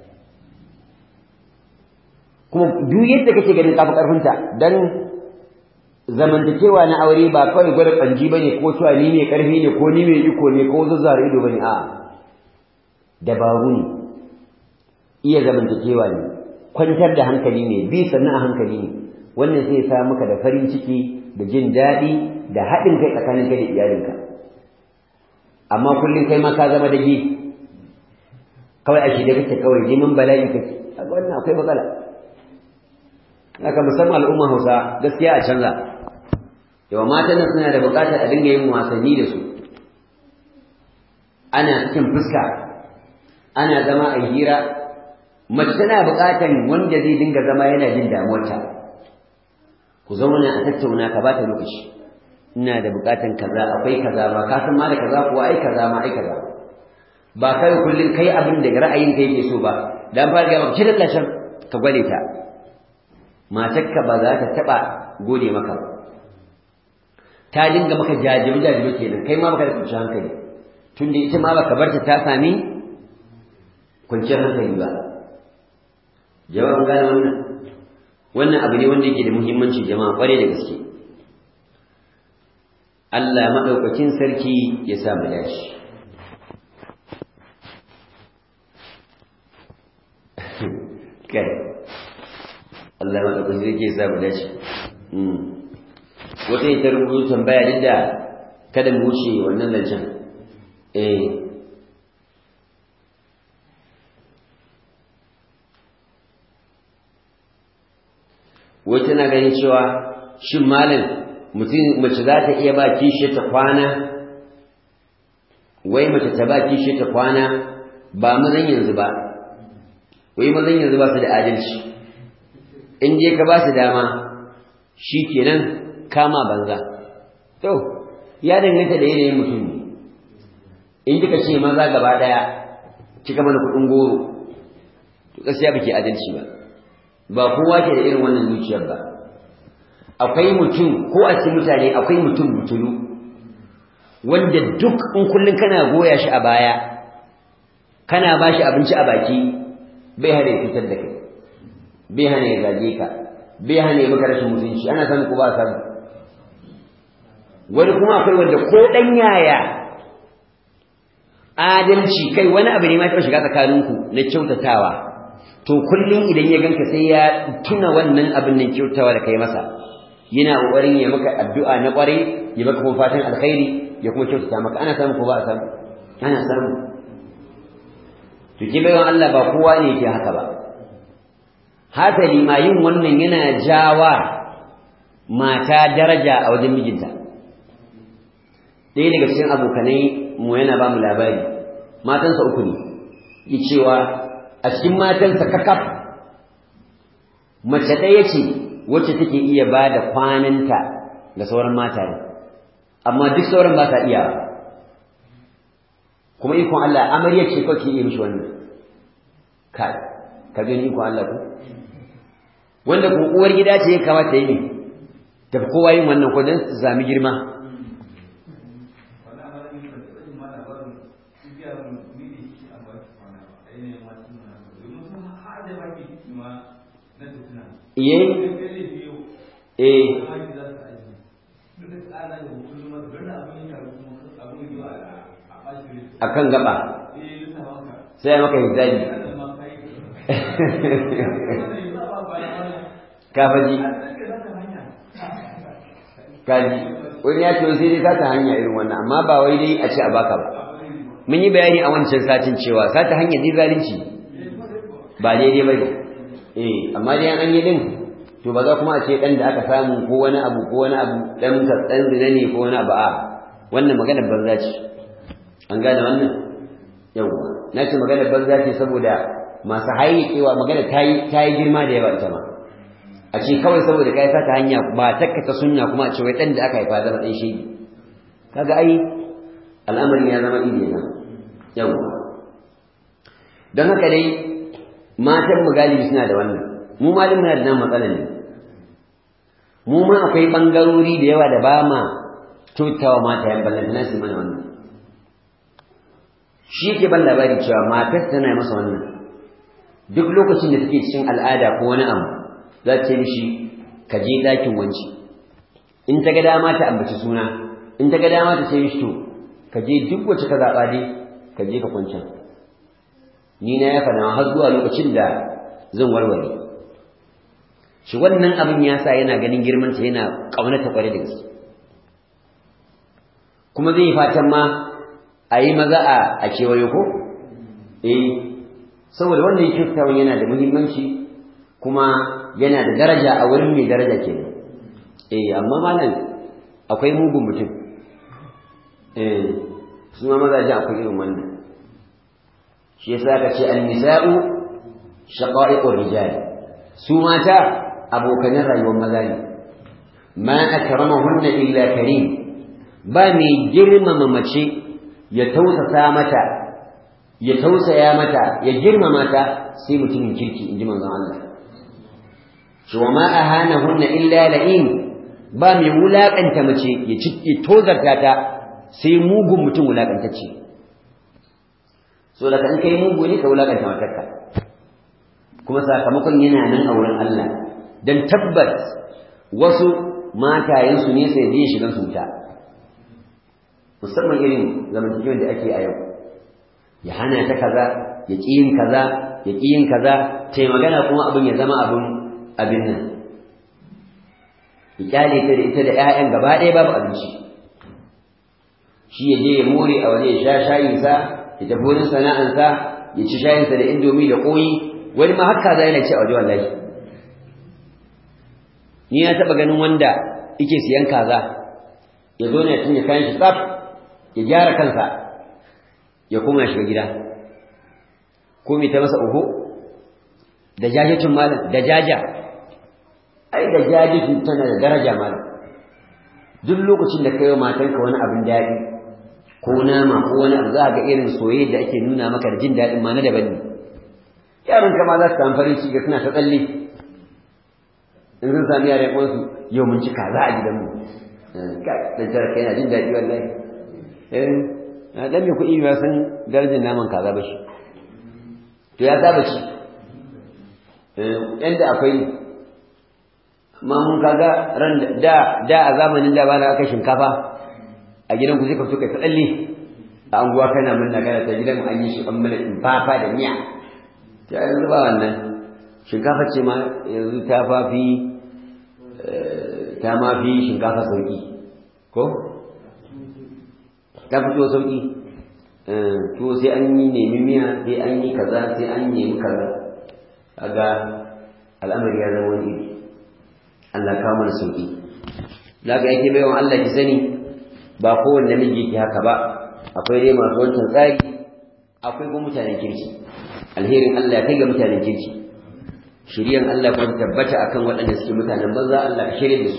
kuma duk yadda kake ganin kafa karfinta dan zamantakewa na aure ba kawai gwada kanji bane ko cewa ni mai karfi ne ko ni mai iko ne ko zazzara ido bane a dabaru ne iya zamantakewa ne kwantar da hankali ne bi sannan a hankali ne wannan sai sa maka da farin ciki da jin daɗi da haɗin kai tsakanin kai da iyalinka amma kullum kai ma ka zama dage kawai a shirye kake kawai neman bala'i kake kaga wannan akwai matsala haka musamman al'umma Hausa gaskiya a canza yawa matan nan suna da buƙatar a dinga yin wasanni da su ana cikin fuska ana zama a hira mace tana buƙatar wanda zai dinga zama yana jin damuwarta ku zauna a tattauna ka bata lokaci ina da buƙatar kaza akwai kaza ba ka san ma da kaza kuwa ai kaza ma ai kaza ba kai kullun kai abin da ra'ayin ka yake so ba dan fara ga maka kidan lashan ka gwale ta matarka ba za ta taba gode maka ba ta dinga maka jajibi jajibi kenan kai ma baka da kwanciyar hankali tunda ita ma baka barta ta sami kwanciyar hankali ba jawabin gane wannan wannan abu ne wanda yake da muhimmanci jama'a kware da gaske Allah maɗaukakin sarki ya sa mu dace kai Allah maɗaukakin sarki ya sa mu dace wata ita rubutu tambaya duk da kada mu wuce wannan zancen eh wai tana ganin cewa shin malam mutum mace za ta iya ba kishe ta kwana wai mace ta ba kishe ta kwana ba mazan yanzu ba wai mazan yanzu ba su da adalci in je ka ba su dama shi kenan kama banza to ya danganta da yanayin mutum ne in kika ce maza gaba daya kika mana kuɗin goro to gaskiya baki adalci ba ba kowa ke da irin wannan zuciyar ba akwai mutum ko a cikin mutane akwai mutum mutulu wanda duk in kullun kana goya shi a baya kana ba shi abinci a baki bai hana ya fitar da kai bai hana ya zage ka bai hana ya maka rashin mutunci ana samu ko ba samu wani kuma akwai wanda ko dan yaya adalci kai wani abu ne ma ta shiga tsakaninku na kyautatawa to kullum idan ya ganka sai ya tuna wannan abin nan kyautawa da kai masa yana kokarin ya maka addu'a na kwarai ya maka kuma fatan alkhairi ya kuma kyautata maka ana samu ko ba a samu ana samu to ke bayan Allah ba kowa ne yake haka ba hasali ma yin wannan yana jawa mata daraja a wajen mijinta ɗaya daga cikin abokanai mu yana ba mu labari matansa uku ne yi cewa a cikin matansa kakaf mace ɗaya ce wacce take iya ba da kwananta ga sauran mataye amma duk sauran ba ta iya kuma ikon Allah amarya ce kawai ke iya mishi wannan ka ka gani ikon Allah ku wanda kuma uwar gida ce ya kamata yi ne tafi kowa yin wannan ko don su sami girma iye eh akan gaba sai maka hijabi kafaji kaji wani ya ce sai dai sata hanya irin wannan amma ba wai dai a ce a baka ba mun yi bayani a wancan satin cewa sata hanya dai zalunci ba daidai ba ne eh amma dai an yi din to ba za kuma a ce dan da aka samu ko wani abu ko wani abu dan dan zina ne ko wani abu a wannan magana banza ce an gane wannan yawa na ce magana banza ce saboda masu hayyakewa magana ta yi ta yi girma da yawa ita ma a ce kawai saboda kai sata hanya ba takka ta sunna kuma a ce wai dan da aka haifa zama dan shi kaga ai al'amarin ya zama ide na yawa don haka dai matan mu galibi suna da wannan mu malin muna da nan matsalar ne mu ma akwai bangarori da yawa da ba ma kyautawa mata yan ballan na su mana wannan shi yake ban labari cewa matar tana masa wannan duk lokacin da take cikin al'ada ko wani abu za ta ce mishi ka je ɗakin wanci in ta ga dama ta ambaci suna in ta ga dama ta ce mishi to ka je duk wacce ka zaɓa dai ka je ka kwancan ni na ya faɗa har zuwa lokacin da zan warware shi wannan abin ya sa yana ganin girmanta yana ƙaunata ƙwarai da gaske kuma zai fatan ma a yi maza a kewaye ko eh saboda wannan kyautawan yana da muhimmanci kuma yana da daraja a wurin mai daraja kenan eh amma malam akwai mugun mutum eh su ma mazaje akwai irin wannan shi yasa ka ce an-nisa'u shaqa'iqur rijal su mata abokanin rayuwar maza ne ma akramahunna illa karim ba mai girmama mace ya tausasa mata ya tausaya mata ya girmama ta sai mutumin kirki inji manzon Allah shi wa ma ahanahunna illa la'in ba mai wulakanta mace ya cike tozarta ta sai mugun mutum wulakantacce so da kan kai mugu ne ka wulakanta matarka kuma sakamakon yana nan a wurin Allah dan tabbas wasu matayensu ne sai zai shiga su wuta musamman irin zamantakewar da ake a yau ya hana ta kaza ya ƙi yin kaza ya ƙi yin kaza ta yi magana kuma abin ya zama abin abin nan ya kyale ta da ita da 'ya'yan gaba ɗaya babu abinci shi ya je ya more a waje ya sha shayinsa ya tafi wurin sana'ansa ya ci shayinsa da indomi da ƙoyi wani ma haka za yana ci a waje wallahi ni na taɓa ganin wanda yake siyan kaza ya zo ne ya cinye kayan shi tsaf ya gyara kansa ya koma ya shiga gida ko mai ta masa uhu da jajacin malam da jaja ai da jajacin tana da daraja malam duk lokacin da kai wa matanka wani abin daɗi ko nama ko wani abu za ga irin soyayya da ake nuna maka da jin daɗin ma na daban ne yaron kama za su samu farin ciki suna ta tsalle in sun sami yaren uwansu yau mun ci kaza a gidanmu dan tara kai yana jin daɗi wallahi eh dan mai kuɗi ba san darajar naman kaza ba shi to ya saba ci yanda akwai amma mun kaga ran da da a zamanin da ba na aka shinkafa a gidan ku sai ka fito kai tsalle a anguwa kana mun na gana ta gidan an yi shi an mana fafa da miya ta yanzu ba wannan shinkafa ce ma yanzu ta fafi ta ma fi shinkafa sauki ko ta fito sauki to sai an yi nemi miya sai an yi kaza sai an nemi kaza kaga al'amari ya zama wani iri Allah kawo mana sauki zaka yake baiwa Allah ki sani ba kowanne namiji ke haka ba akwai dai masu wancan tsari akwai kuma mutanen kirki alherin Allah kai ga mutanen kirki shiryan Allah kuma tabbata akan waɗanda suke mutanen banza Allah ka shirye da su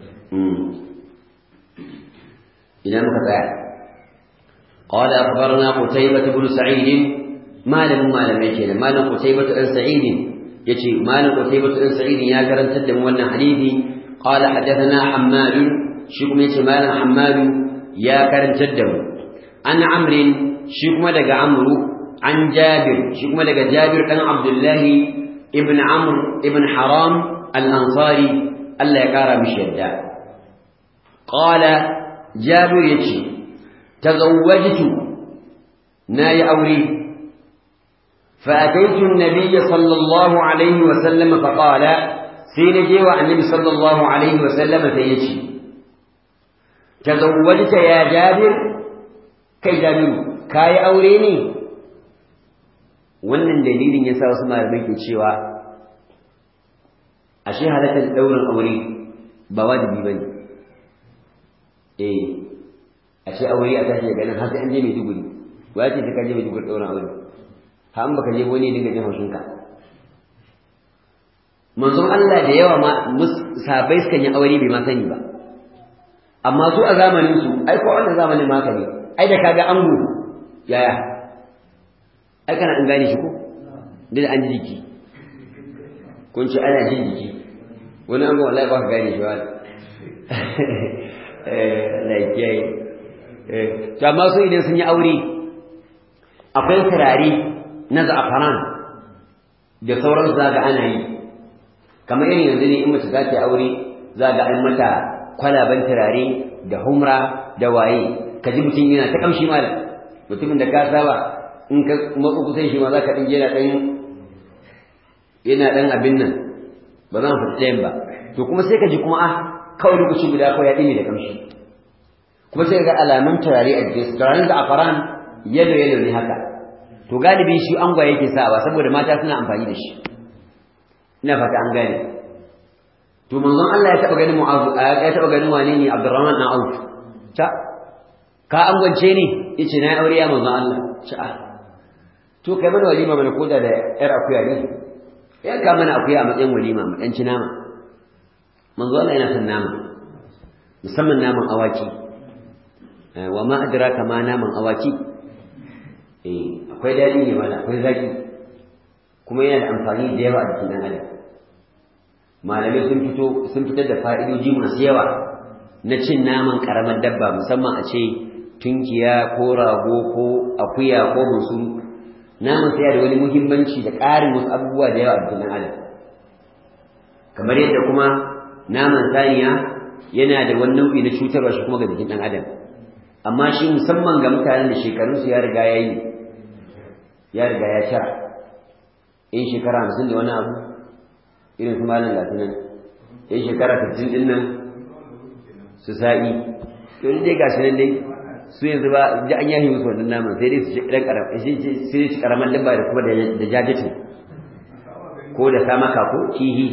idan muka tsaya قال أخبرنا قتيبة بن سعيد ما لم ما لم يكن ما لم قتيبة بن سعيد يجي ما لم قتيبة بن سعيد يا كرم تدم وانا حديثي قال حدثنا حماد شكم يجي ما لم حماد يا كرم تدم عن عمرو شكم دق عمرو عن جابر شكم دق جابر عن عبد الله ابن عمرو ابن حرام al-ansari Allah ya kara mishi yadda qala jabir yace tazawwajtu nayi aure فأتيت النبي صلى الله عليه وسلم فقال سين جيوى النبي صلى الله عليه وسلم فيجي تزوجت يا جابر كي جابر كاي أوريني wannan dalilin ya sa wasu malamai ke cewa ashe halatar ɗaurin aure ba wajibi ba ne eh ashe aure a tashi daga nan har sai an je mai duguri wa ce sai ka je mai duguri ɗaurin aure har baka je wani dinga jin haushinka manzon Allah da yawa ma sahabbai sukan yi aure bai ma sani ba amma su a zamanin su ai ko wannan zamanin ma ne ai da kaga ango yaya ai kana an gane shi ko da an ji jiki kun ce ana jin jiki wani ango wallahi ba ka gane shi wani eh like yayi eh to amma su idan sun yi aure akwai turare na za'afaran da sauran zaga ana yi kamar irin yanzu ne in mace za ta aure zaga an mata kwalaban turare da humra da waye ka ji mutum yana ta kamshi malam mutumin da ka saba in ka matsu kusan shi ma za ka ɗin yana ɗan yana ɗan abin nan ba za mu fita ɗayan ba to kuma sai ka ji kuma ah kawai lokaci guda kawai ya ɗime da kamshi kuma sai ga alamun turare a jikin turaren za'afaran yalo yalo ne haka to galibi shi angwaye yake sawa saboda mata suna amfani da shi ina fata an gane to manzon Allah ya taba ganin Mu'adh ya taba ganin wane ne Abdurrahman dan Auf ta ka angwance ni yace na aure ya manzon Allah ta to kai mana walima mana koda da yar akuya ne ya ka mana akuya a matsayin walima mu dan ci nama manzon Allah yana son nama musamman naman awaki wa ma adraka ma naman awaki eh akwai daɗi ne mana akwai zaki kuma yana da amfani da yawa a jikin ɗan adam malamai sun fito sun fitar da fa'idoji masu yawa na cin naman ƙaramar dabba musamman a ce tunkiya ko rago ko akuya ko bunsuru naman sai da wani muhimmanci da ƙarin wasu abubuwa da yawa a jikin ɗan adam kamar yadda kuma naman saniya yana da wani nau'i na cutarwa shi kuma ga jikin ɗan adam amma shi musamman ga mutanen da shekarunsu ya riga ya yi ya riga ya sha in shekara hamsin da wani abu irin su malam gasu nan in shekara sittin din nan su sa'i to dai gashi nan dai su yanzu ba ji an yahi musu wannan naman sai dai su ci ɗan ƙaram sai dai ci ƙaraman dabba da kuma da jajatin ko da samaka ko kihi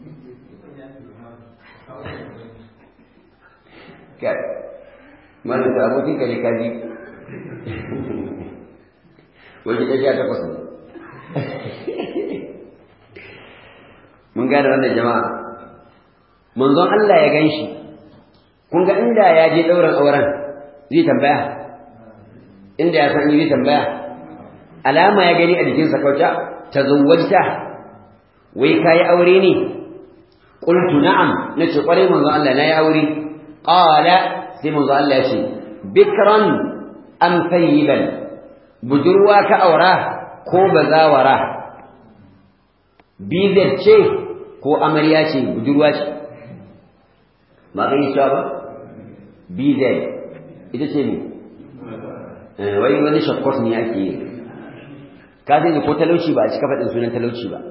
malam ta abokin ka ne kaji wajen ɗaya takwas ne mun gane wannan jama'a manzon Allah ya gan shi kun ga inda ya je ɗaurin auren zai tambaya inda ya san zai tambaya alama ya gani a jikinsa kauta ta zawwajta wai ka yi aure ne qultu na'am nace kwarai manzon Allah na yi aure qala sai manzon Allah ya ce bikran am thayyiban budurwa ka aura ko bazawara bizar ce ko amarya ce budurwa ce ba ka yi cewa ba bizar ita ce ne wai wani shakkos ne ake yi ka zai ko talauci ba a cika faɗin sunan talauci ba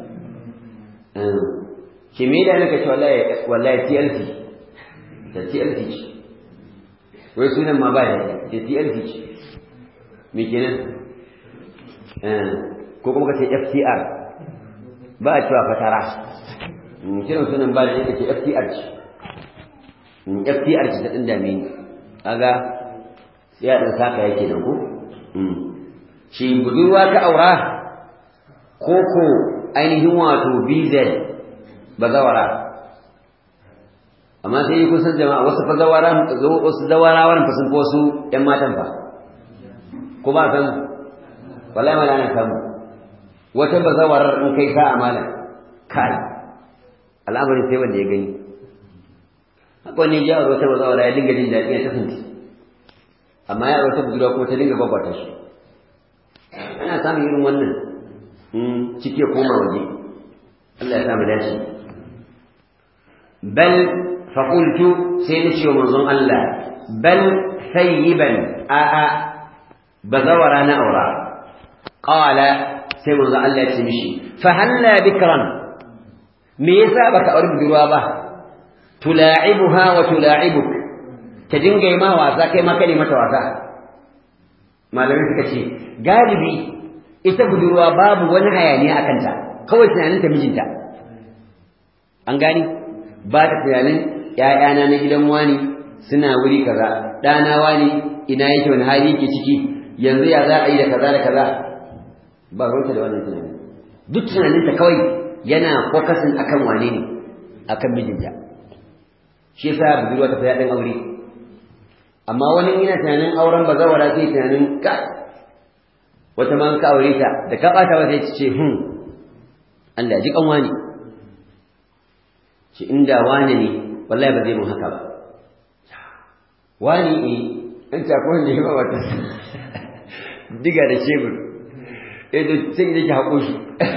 ke me da naka ce wallahi TLC da TLC ce wai sunan ma ba da ce TLC ce me kenan ko kuma ka ce FTR ba a cewa fatara kiran sunan ba da yake ce FTR ce FTR ce ta ɗin dame ni kaga ya ɗan saka yake nan ko shi budurwa ka aura ko ko ainihin wato BZ bazawara amma sai yi kusan jama'a wasu fa zawara wasu zawarawan fa sun fi wasu ƴan matan fa ko ba san wallahi ma ana samu wata bazawarar in kai sa'a malam kai al'amari sai wanda ya gani haka wani ya wata bazawara ya dinga jin daɗi ya tafinci amma ya wata budurwa kuma ta dinga gwagwata shi ana samun irin wannan ciki ya koma waje Allah ya samu dace bal faƙultu sai na ce wa manzon Allah bal sayyiban a'a bazawara na aura qala sai manzon Allah ya ce mishi fa halla bikran me yasa baka aure budurwa ba tula'ibuha wa tula'ibuk ta dinga yi ma wasa kai ma kai mata wasa malamai suka ce galibi ita budurwa babu wani hayaniya a kanta kawai tunaninta mijinta an gani ba ta tunanin ‘ya'yana na gidan wani suna wuri kaza ɗana wani ina yake wani hali yake ciki yanzu ya za a yi da kaza da kaza ba ruwanta da wannan tunani duk tunaninta kawai yana fokasin akan wane ne akan mijinta shi yasa budurwa ta fi daɗin aure amma wani yana tunanin auren bazawara sai tunanin ka wata ma ka aure ta da ka bata ba sai ta ce hmm Allah ji kan wani shi inda wani ne wallahi ba zai mun haka ba wani ne in ta ko ne ba wata diga da shebur eh da sai da ki hako shi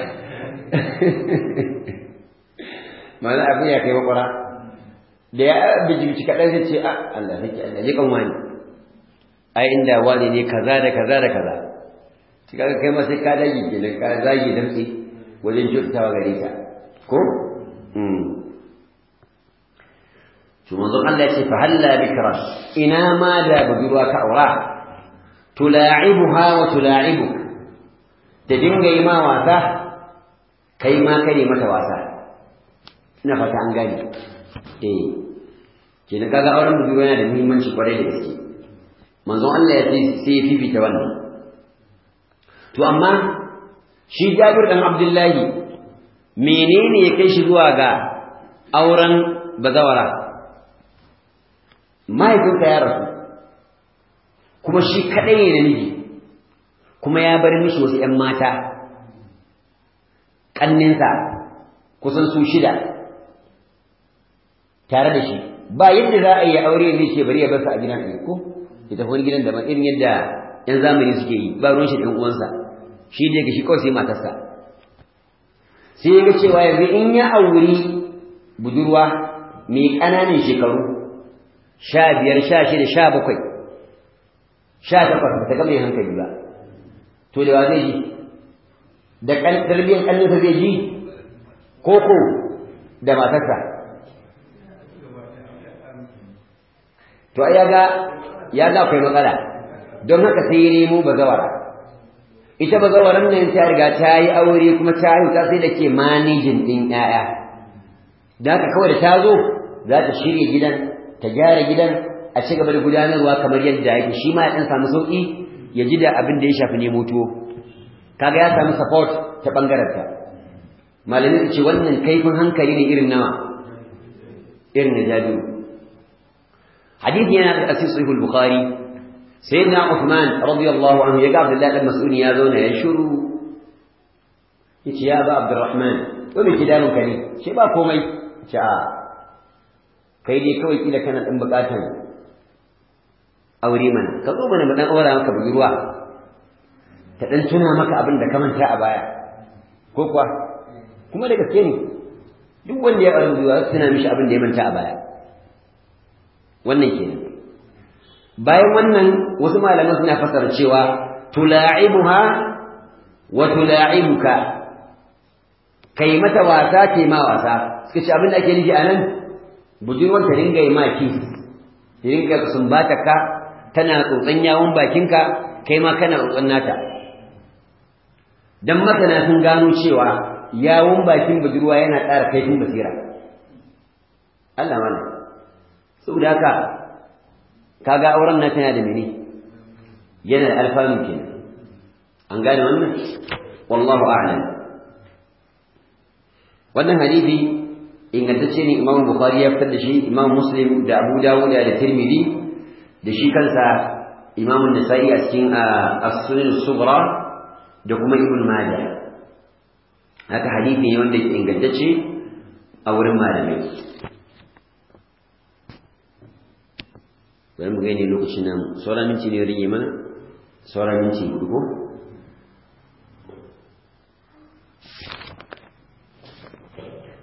mana abin ya kai makwara da ya bijimci kaɗan zai ce a Allah nake Allah ji kan wani ai inda wani ne kaza da kaza da kaza shi kaga kai ma sai ka dage kenan ka zage damtse wajen kyautatawa gare ka ko to manzon Allah ya ce fa halla bikra ina ma da budurwa ka aura tula'ibuha wa tula'ibuk da dinga yi ma wasa kai ma kare mata wasa ina fata an gane eh kenan kaga auren budurwa yana da muhimmanci kwarai da gaske manzon Allah ya ce sai ya fifita wannan to amma shi Jabir dan Abdullahi menene ya kai shi zuwa ga auren bazawara mahaifinka ya rasu kuma shi kadai ne namiji kuma ya bar mishi wasu ƴan mata ƙanninsa kusan su shida tare da shi ba yadda za a yi aure ne ce bari ya bar su a gidan ɗaya ko ya tafi wani gidan daban irin yadda ƴan zamani suke yi ba ruwan shi ɗan uwansa shi da ga shi kawai sai matarsa sai ya ga cewa yanzu in ya auri budurwa mai ƙananan shekaru sha biyar sha shida sha bakwai sha takwas ba ta gama yin hankali ba to da wa zai ji da tarbiyyar ƙanninsa zai ji ko ko da matarsa to ai yaga ya ga akwai matsala don haka sai ya nemo bazawara ita bazawaran nan ta riga ta yi aure kuma ta yi ta sai da ke manijin ɗin ƴaƴa da haka kawai da ta zo za ta shirya gidan ta gyara gidan a ci gaba da gudanarwa kamar yadda yake shi ma ya ɗan samu sauƙi ya ji da abin da ya shafi nemo tuwo kaga ya samu support ta ɓangaren ta malamin su ce wannan kaifin hankali ne irin nawa irin na jabiru hadisi yana da asir sahih bukhari sayyidina Uthman radiyallahu anhu ya ga Abdullah ibn Mas'ud ya zauna ya shiru yace ya ba Abdurrahman to me kidanun ka ne ce ba komai ce a kai dai kawai kila kana dan bukatan aure mana ka zo mana mu dan aura maka budurwa ta dan tuna maka abin da ka manta a baya ko kuwa kuma da gaske ne duk wanda ya aure budurwa tana mishi abin da ya manta a baya wannan kenan bayan wannan wasu malaman suna fasara cewa tula'ibuha wa tula'ibuka kai mata wasa ke ma wasa suka ce abin da ake nufi anan budurwar ta dinga yi maki ta dinga sumbata ka tana tsotson yawon bakinka kai ma kana tsotson nata dan masana sun gano cewa yawon bakin budurwa yana ƙara kaifin basira Allah mana saboda haka kaga auren na tana da mene yana da alfanu kenan an gane wannan wallahu a'lam wannan hadisi ingantacce ne Imam Bukhari ya fitar da shi Imam Muslim da Abu Dawud da Tirmidhi da shi kansa Imam Nasa'i a cikin As-Sunan Sughra da kuma Ibn Majah haka hadisi ne wanda ke ingantacce a wurin malamai bari mu gani lokacin nan sauran minti ne rage mana sauran minti hudu ko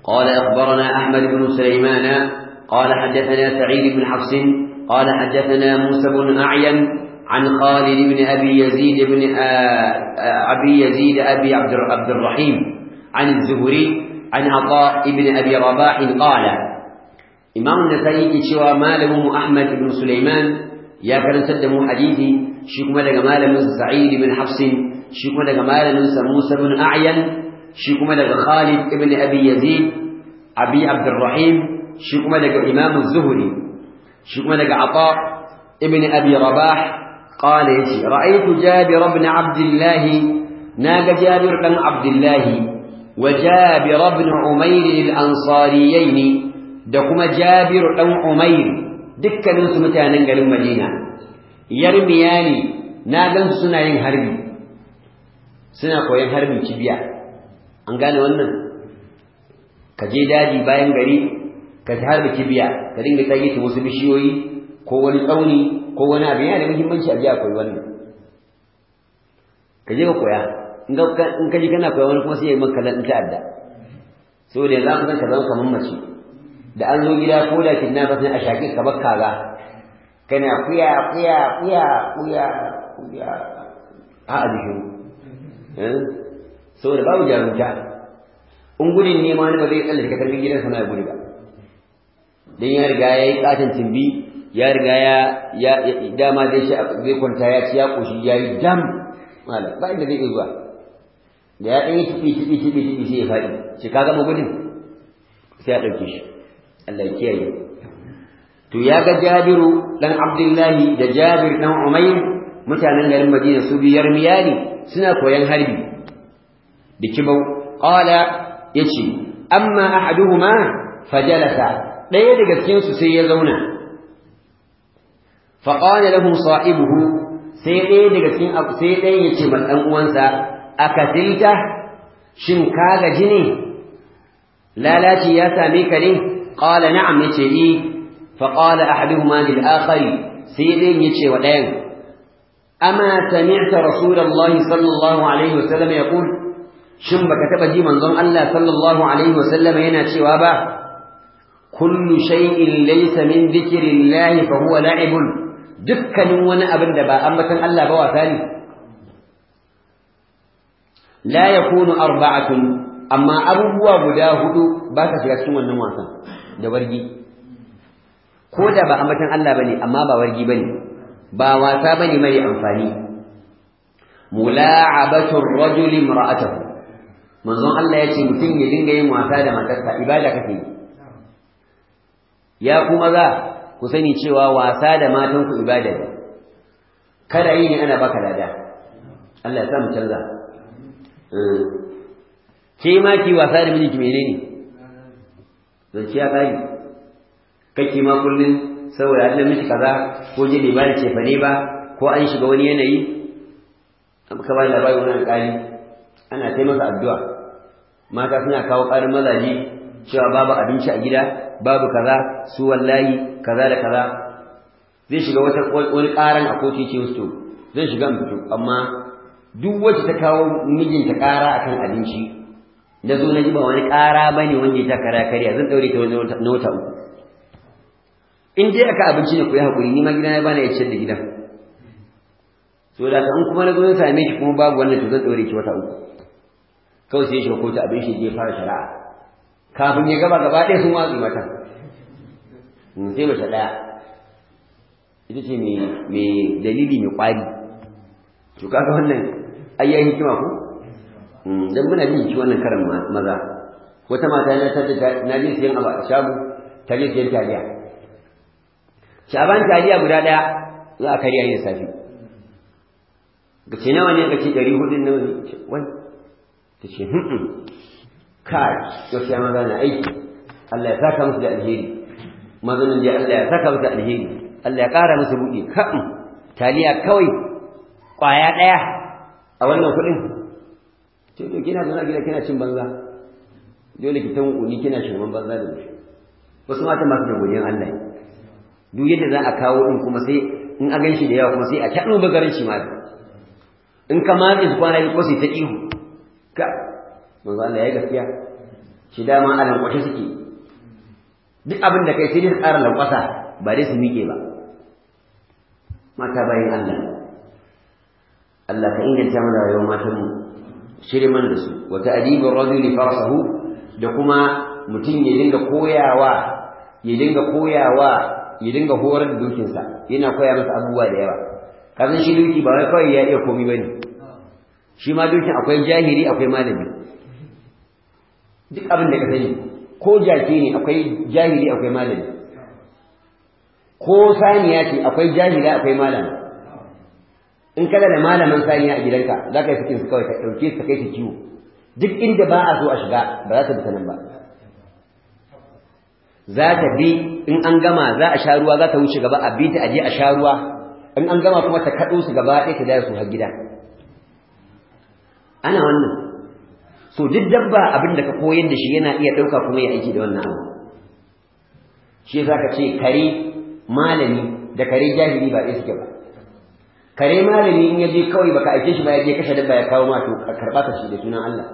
قال أخبرنا أحمد بن سليمان قال حدثنا سعيد بن حفص قال حدثنا موسى بن أعين عن خالد بن أبي يزيد بن أبي يزيد أبي عبد عبد الرحيم عن الزهري عن عطاء بن أبي رباح قال إمام النسائي شوى ماله أحمد بن سليمان يا كان سدموا حديثي شكما لك مال سعيد بن حفص شكما لك مال موسى بن أعين شكما لك خالد بن أبي يزيد أبي عبد الرحيم شكما لك إمام الزهري شكما لك عطاء ابن أبي رباح قال يتي رأيت جابر بن عبد الله ناق جابر بن عبد الله وجابر بن عمير الأنصاريين دكما جابر بن عمير دكا ننسو متانا قال المدينة يرمياني ناقن سنة هربي سنة قوين هربي كبيا أنقال وانا كجي دادي باين غري كجهر بكبيا كدين بتاجي تموسي بشيوي كواني قوني ko wani abu yana da muhimmanci a jiya koyi wannan ka je ka koya in ka ji kana koya wani kuma sai ya maka lan ta'adda saboda yanzu an san ka zama kamar mace da an zo gida ko da kidnapper sai a shaƙi ka bar kaza kana kuya kuya kuya kuya kuya a a jikin saboda babu jarumta in gudun ne ma wani ba zai tsallake ka karbi gidansa na ya gudu ba dan ya riga ya yi katin timbi ya riga ya ya dama dai shi zai kwanta ya ci ya koshi ya yi dam mala ba inda zai zuwa da ya ɗan yi tibi tibi tibi tibi sai ya faɗi shi ka gama gudun sai ya ɗauke shi Allah ya kiyaye to ya ga Jabiru dan Abdullahi da Jabir dan Umayr mutanen garin Madina su biyar miyani suna koyan harbi da kibau qala yace amma ahaduhuma fajalasa ɗaya daga cikin su sai ya zauna فقال له صاحبه sai ɗaya daga cikin abu sai ɗaya ya ce ɗan uwansa a katilta shin ka gaji ne lalaci ya same ka ne qala na'am yace i fa qala ahaduhuma lil akhari sai ɗayan ya ce wa ɗayan ama sami'ta rasulullahi sallallahu alaihi wasallam yaqul shin baka taba ji manzon Allah sallallahu alaihi wasallam yana cewa ba kullu shay'in laysa min dhikrillahi fa huwa la'ibun dukkanin wani abin da ba ambatan Allah ba wasa ne la yakunu arba'atun amma abubuwa guda hudu ba ka shiga cikin wannan wasan da wargi ko da ba ambatan Allah bane amma ba wargi bane ba wasa bane mai amfani mula'abatu ar-rajuli imra'atahu manzon Allah ya ce mutum ya dinga yin wasa da matarsa ibada kake ya kuma za ku sani cewa wasa da matanku ibada ne kada yi ne ana baka lada Allah ya sa mu canza ke ma ki wasa da mijinki menene zance ya kare kake ma kullun saboda Allah miki kaza ko je bai bada cefa ne ba ko an shiga wani yanayi ka ba labari wani alƙali ana sai masa addu'a mata suna kawo ƙarin mazaje cewa babu abinci a gida babu kaza su wallahi kaza da kaza zai shiga wata wani ƙaran a kotu ce wasu zai shiga in fito amma duk wacce ta kawo mijinta ƙara akan abinci da zo na ji ba wani ƙara ba ne wanda ya ta kara karya zan ɗaure ta wani na wata uku in dai aka abinci ne ku yi haƙuri ni ma gida na bana ya ciyar da gidan so da in kuma na zo na same ki kuma babu wannan to zan ɗaure ki wata uku kawai sai ya shiga kotu abin shi je fara shari'a kafin ya gaba gaba ɗaya sun watsi mata sai mace ɗaya ita ce mai dalili mai ƙwari to kaga wannan ayyayin hikima ko dan muna jin shi wannan karan maza wata mata na tada na je siyan abu a shago ta je siyan taliya shaban taliya guda ɗaya za a karya ne safi ga ce nawa ne ga ce ɗari hudun nawa ne wai ta ce kai gaskiya maza na aiki Allah ya saka musu da alheri mazanin da Allah ya saka musu da alheri Allah ya ƙara musu buɗe ka'in taliya kawai ƙwaya ɗaya a wannan kuɗin to to kina zauna gida kina cin banza dole ki tan uni kina shirman banza da shi wasu mata masu da godiyan Allah duk yadda za a kawo din kuma sai in a ganshi da yawa kuma sai a taɗo bagarin shi ma in ka matse su kwana ko sai ta ihu ka manzo Allah ya gaskiya shi dama a lankwashe suke duk abin da kai sai dai su ƙara lankwasa ba dai su miƙe ba mata bayan Allah Allah ka inganta mana rayuwar matanmu shirye mana da su wa ta'dibur rajuli farsahu da kuma mutum ya dinga koyawa ya dinga koyawa ya dinga horar da dukinsa yana koya masa abubuwa da yawa kazan shi duki ba wai kawai ya iya komai bane shi ma dukin akwai jahili akwai malami duk abin da ka sani ko jaki ne akwai jahili akwai malami ko saniya ce akwai jahila akwai malami in kana da malaman saniya a gidanka za ka yi sakin su kawai ka ɗauke su kai su kiwo duk inda ba a so a shiga ba za ta bi ta nan ba za ta bi in an gama za a sha ruwa za ta wuce gaba a bi ta aje a sha ruwa in an gama kuma ta kaɗo su gaba ɗaya ta daya su har gida ana wannan so duk dabba abin da ka koyar da shi yana iya ɗauka kuma ya aiki da wannan abu shi yasa ka ce kare malami da kare jahili ba ɗaya suke ba kare malami in ya je kawai baka aike shi ba ya je kashe dabba ya kawo ma to karɓa ka shi da sunan Allah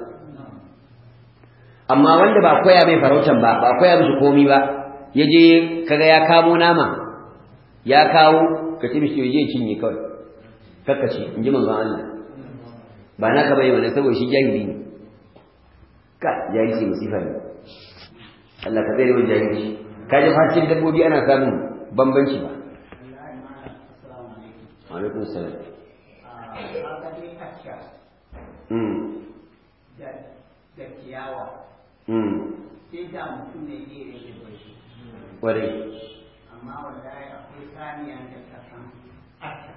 amma wanda ba koya mai farautan ba ba koya mishi komi ba ya je kaga ya kamo nama ya kawo ka ce mishi je cinye kawai kakkace in ji manzon Allah ba naka bai wani saboda shi jahili ne ka jahilci musifa ne Allah ka tsere wa jahilci ka ji fashin dabbobi ana samun bambanci ba alaikum salam da ciyawa sai da mutum ne ne rage bai Kwarai. amma wallahi akwai saniya da ta san aka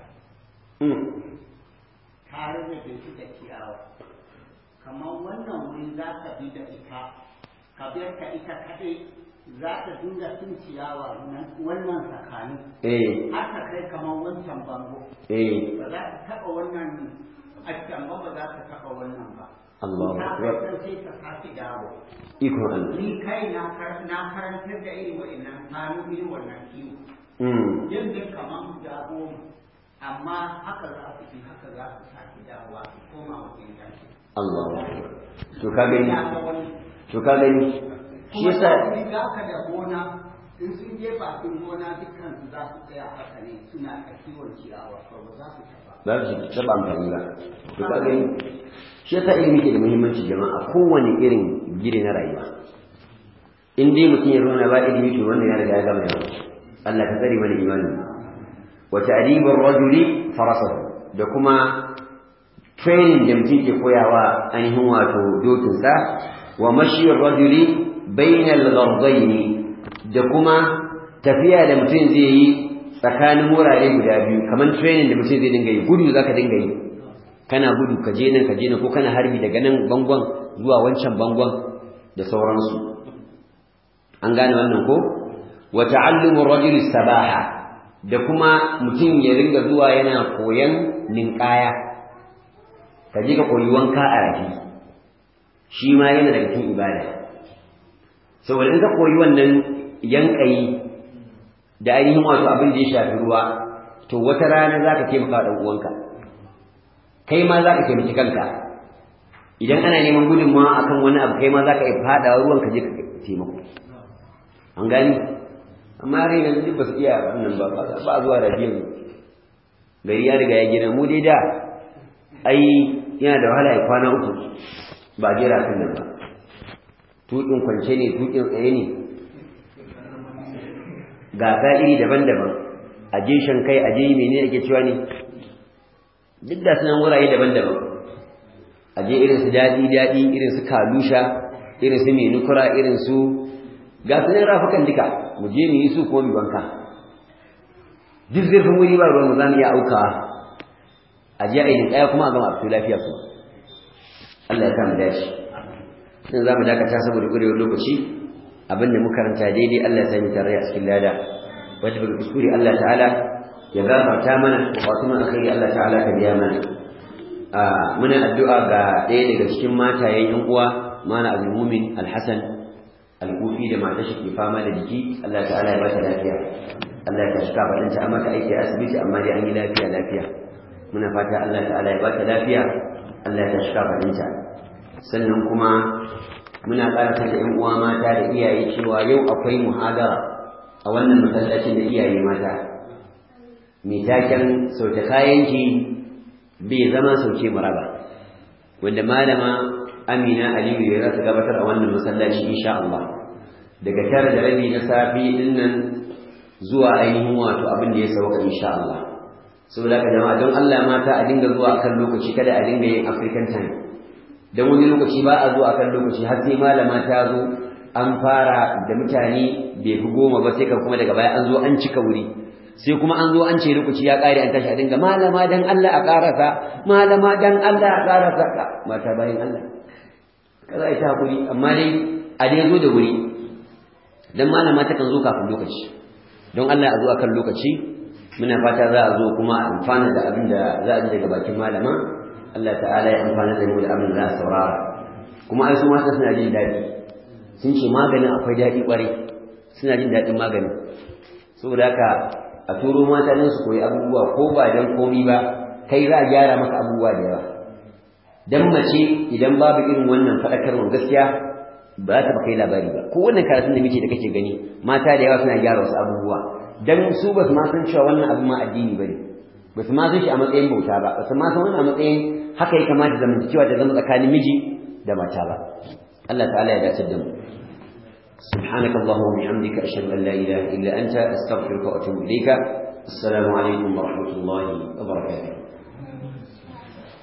ta rage shi da ciyawa kamar wannan wuri za ka bi da ita ka biyar ka ita kaɗai za ta dinga cin ciyawa wannan tsakani Eh, har ta kai kamar wancan bango eh, ba za ta taɓa wannan a can ba ba za ta taɓa wannan ba Allahu ta Akbar. kai sai ta sake dawo Ikon Allah. ni kai na kar- na karantar da irin wa'annan hannu irin wannan kiwo Mm. yadda kamar guda goma amma haka za su fi haka za su sake dawowa su koma wajen yanki Allahu Akbar. To ka gani, ya ga wani to ka gani. Shi kuma yasa za za ka da gona in sun je bakin gona dukkan su za su tsaya haka ne suna a kiwon ciyawa ko ba za su taɓa ba su taɓa amfani ba. To ka gani. Shi yasa ilimi ke da muhimmanci jama'a kowane irin gire na rayuwa. In dai mutum ya zauna ba ilimi to wannan ya riga ya gama yawa. Allah ka tsare mana imanin. Wa ta'dibur rajuli farasahu da kuma training da mutum ke koyawa ainihin wato dokinsa wa mashiyar rajuli bainal ghardaini da kuma tafiya da mutum zai yi tsakanin wurare guda biyu kamar training da mutum zai dinga yi gudu zaka dinga yi kana gudu ka je nan ka je nan ko kana harbi daga nan bangon zuwa wancan bangon da sauransu an gane wannan ko wa ta'allumu rajuli sabaha da kuma mutum ya ringa zuwa yana koyan ninkaya ka je ka koyi wanka a rafi shi ma yana daga cikin ibada saboda in ka koyi wannan yankayi da ainihin wato abin da ya shafi ruwa to wata rana za ka taimaka wa ɗan uwanka kai ma za ka taimaki kanka idan ana neman gudunmawa akan wani abu kai ma za ka iya faɗawa ruwan ka je ka taimako an gani amma har yanzu duk ba su iya wannan ba ba zuwa rafiyan gari ya riga ya gina mu dai da ai yana da wahala ya kwana uku ba jera kan nan ba tuƙin kwance ne tuƙin tsaye ne gasa iri daban-daban a je kai a je mene ake cewa ne duk da sunan wurare daban-daban a je irin su daɗi daɗi irin su kalusha irin su menukura irin su ga sunan rafukan duka mu je mu yi su kuma mu banka duk zurfin wuri ba ruwan mu za mu iya aukawa a je a yi ɗaya kuma a gama a fito lafiya kuma Allah ya kama dace in za mu dakata saboda ƙurewar lokaci abin da muka karanta daidai Allah ya sami tare a cikin lada wanda bai kuskure Allah ta'ala ya gafarta mana wasu mun akai Allah ta'ala ka biya mana a muna addu'a ga ɗaya daga cikin matayen yan uwa mana Abdul Mumin Al-Hasan Al-Kufi da matar shi ke fama da jiki Allah ta'ala ya ba ta lafiya Allah ya tashi kafaɗinta amma ta aiki a asibiti amma dai an yi lafiya lafiya muna fata Allah ta'ala ya ba ta lafiya Allah ya tashi kafaɗinta sannan kuma muna ƙara da ƴan uwa mata da iyaye cewa yau akwai muhadara a wannan masallacin da iyaye mata mai taken sauke kayanki bai zama sauke maraba wanda malama amina aliyu ya za ta gabatar a wannan masallaci insha Allah daga tara da rabi na safi din nan zuwa ainihin wato abin da ya sauka insha Allah saboda haka jama'a don Allah mata a dinga zuwa akan lokaci kada a dinga yin African time dan wani lokaci ba a zuwa akan lokaci har sai malama ta zo an fara da mutane bai fi goma ba sai ka kuma daga baya an zo an cika wuri sai kuma an zo an ce lokaci ya kare an tashi a dinga malama dan Allah a karasa malama dan Allah a karasa mata bayan Allah kaza ita hakuri amma dai a dai zo da wuri dan malama ta kan zo kafin lokaci don Allah a zo akan lokaci muna fata za a zo kuma a amfana da abin da za a ji daga bakin malama Allah ta'ala ya amfana da mu da abin da za a saurara kuma ai su mata suna jin daɗi sun ce maganin akwai daɗi ƙwarai suna jin daɗin maganin saboda haka a turo mata don su koyi abubuwa ko ba don komi ba kai za a gyara maka abubuwa da yawa dan mace idan babu irin wannan faɗakarwar gaskiya ba za ta kai labari ba ko wannan karatun da muke da kake gani mata da yawa suna gyara wasu abubuwa dan su ba su ma san cewa wannan abu ma addini bane ba su ma san shi a matsayin bauta ba ba su ma san wannan a matsayin haka ya kamata zamantakewa ta zama tsakanin miji da mata ba Allah ta'ala ya dace da mu سبحانك اللهم وبحمدك أشهد أن لا إله إلا أنت أستغفرك وأتوب إليك السلام عليكم ورحمة الله وبركاته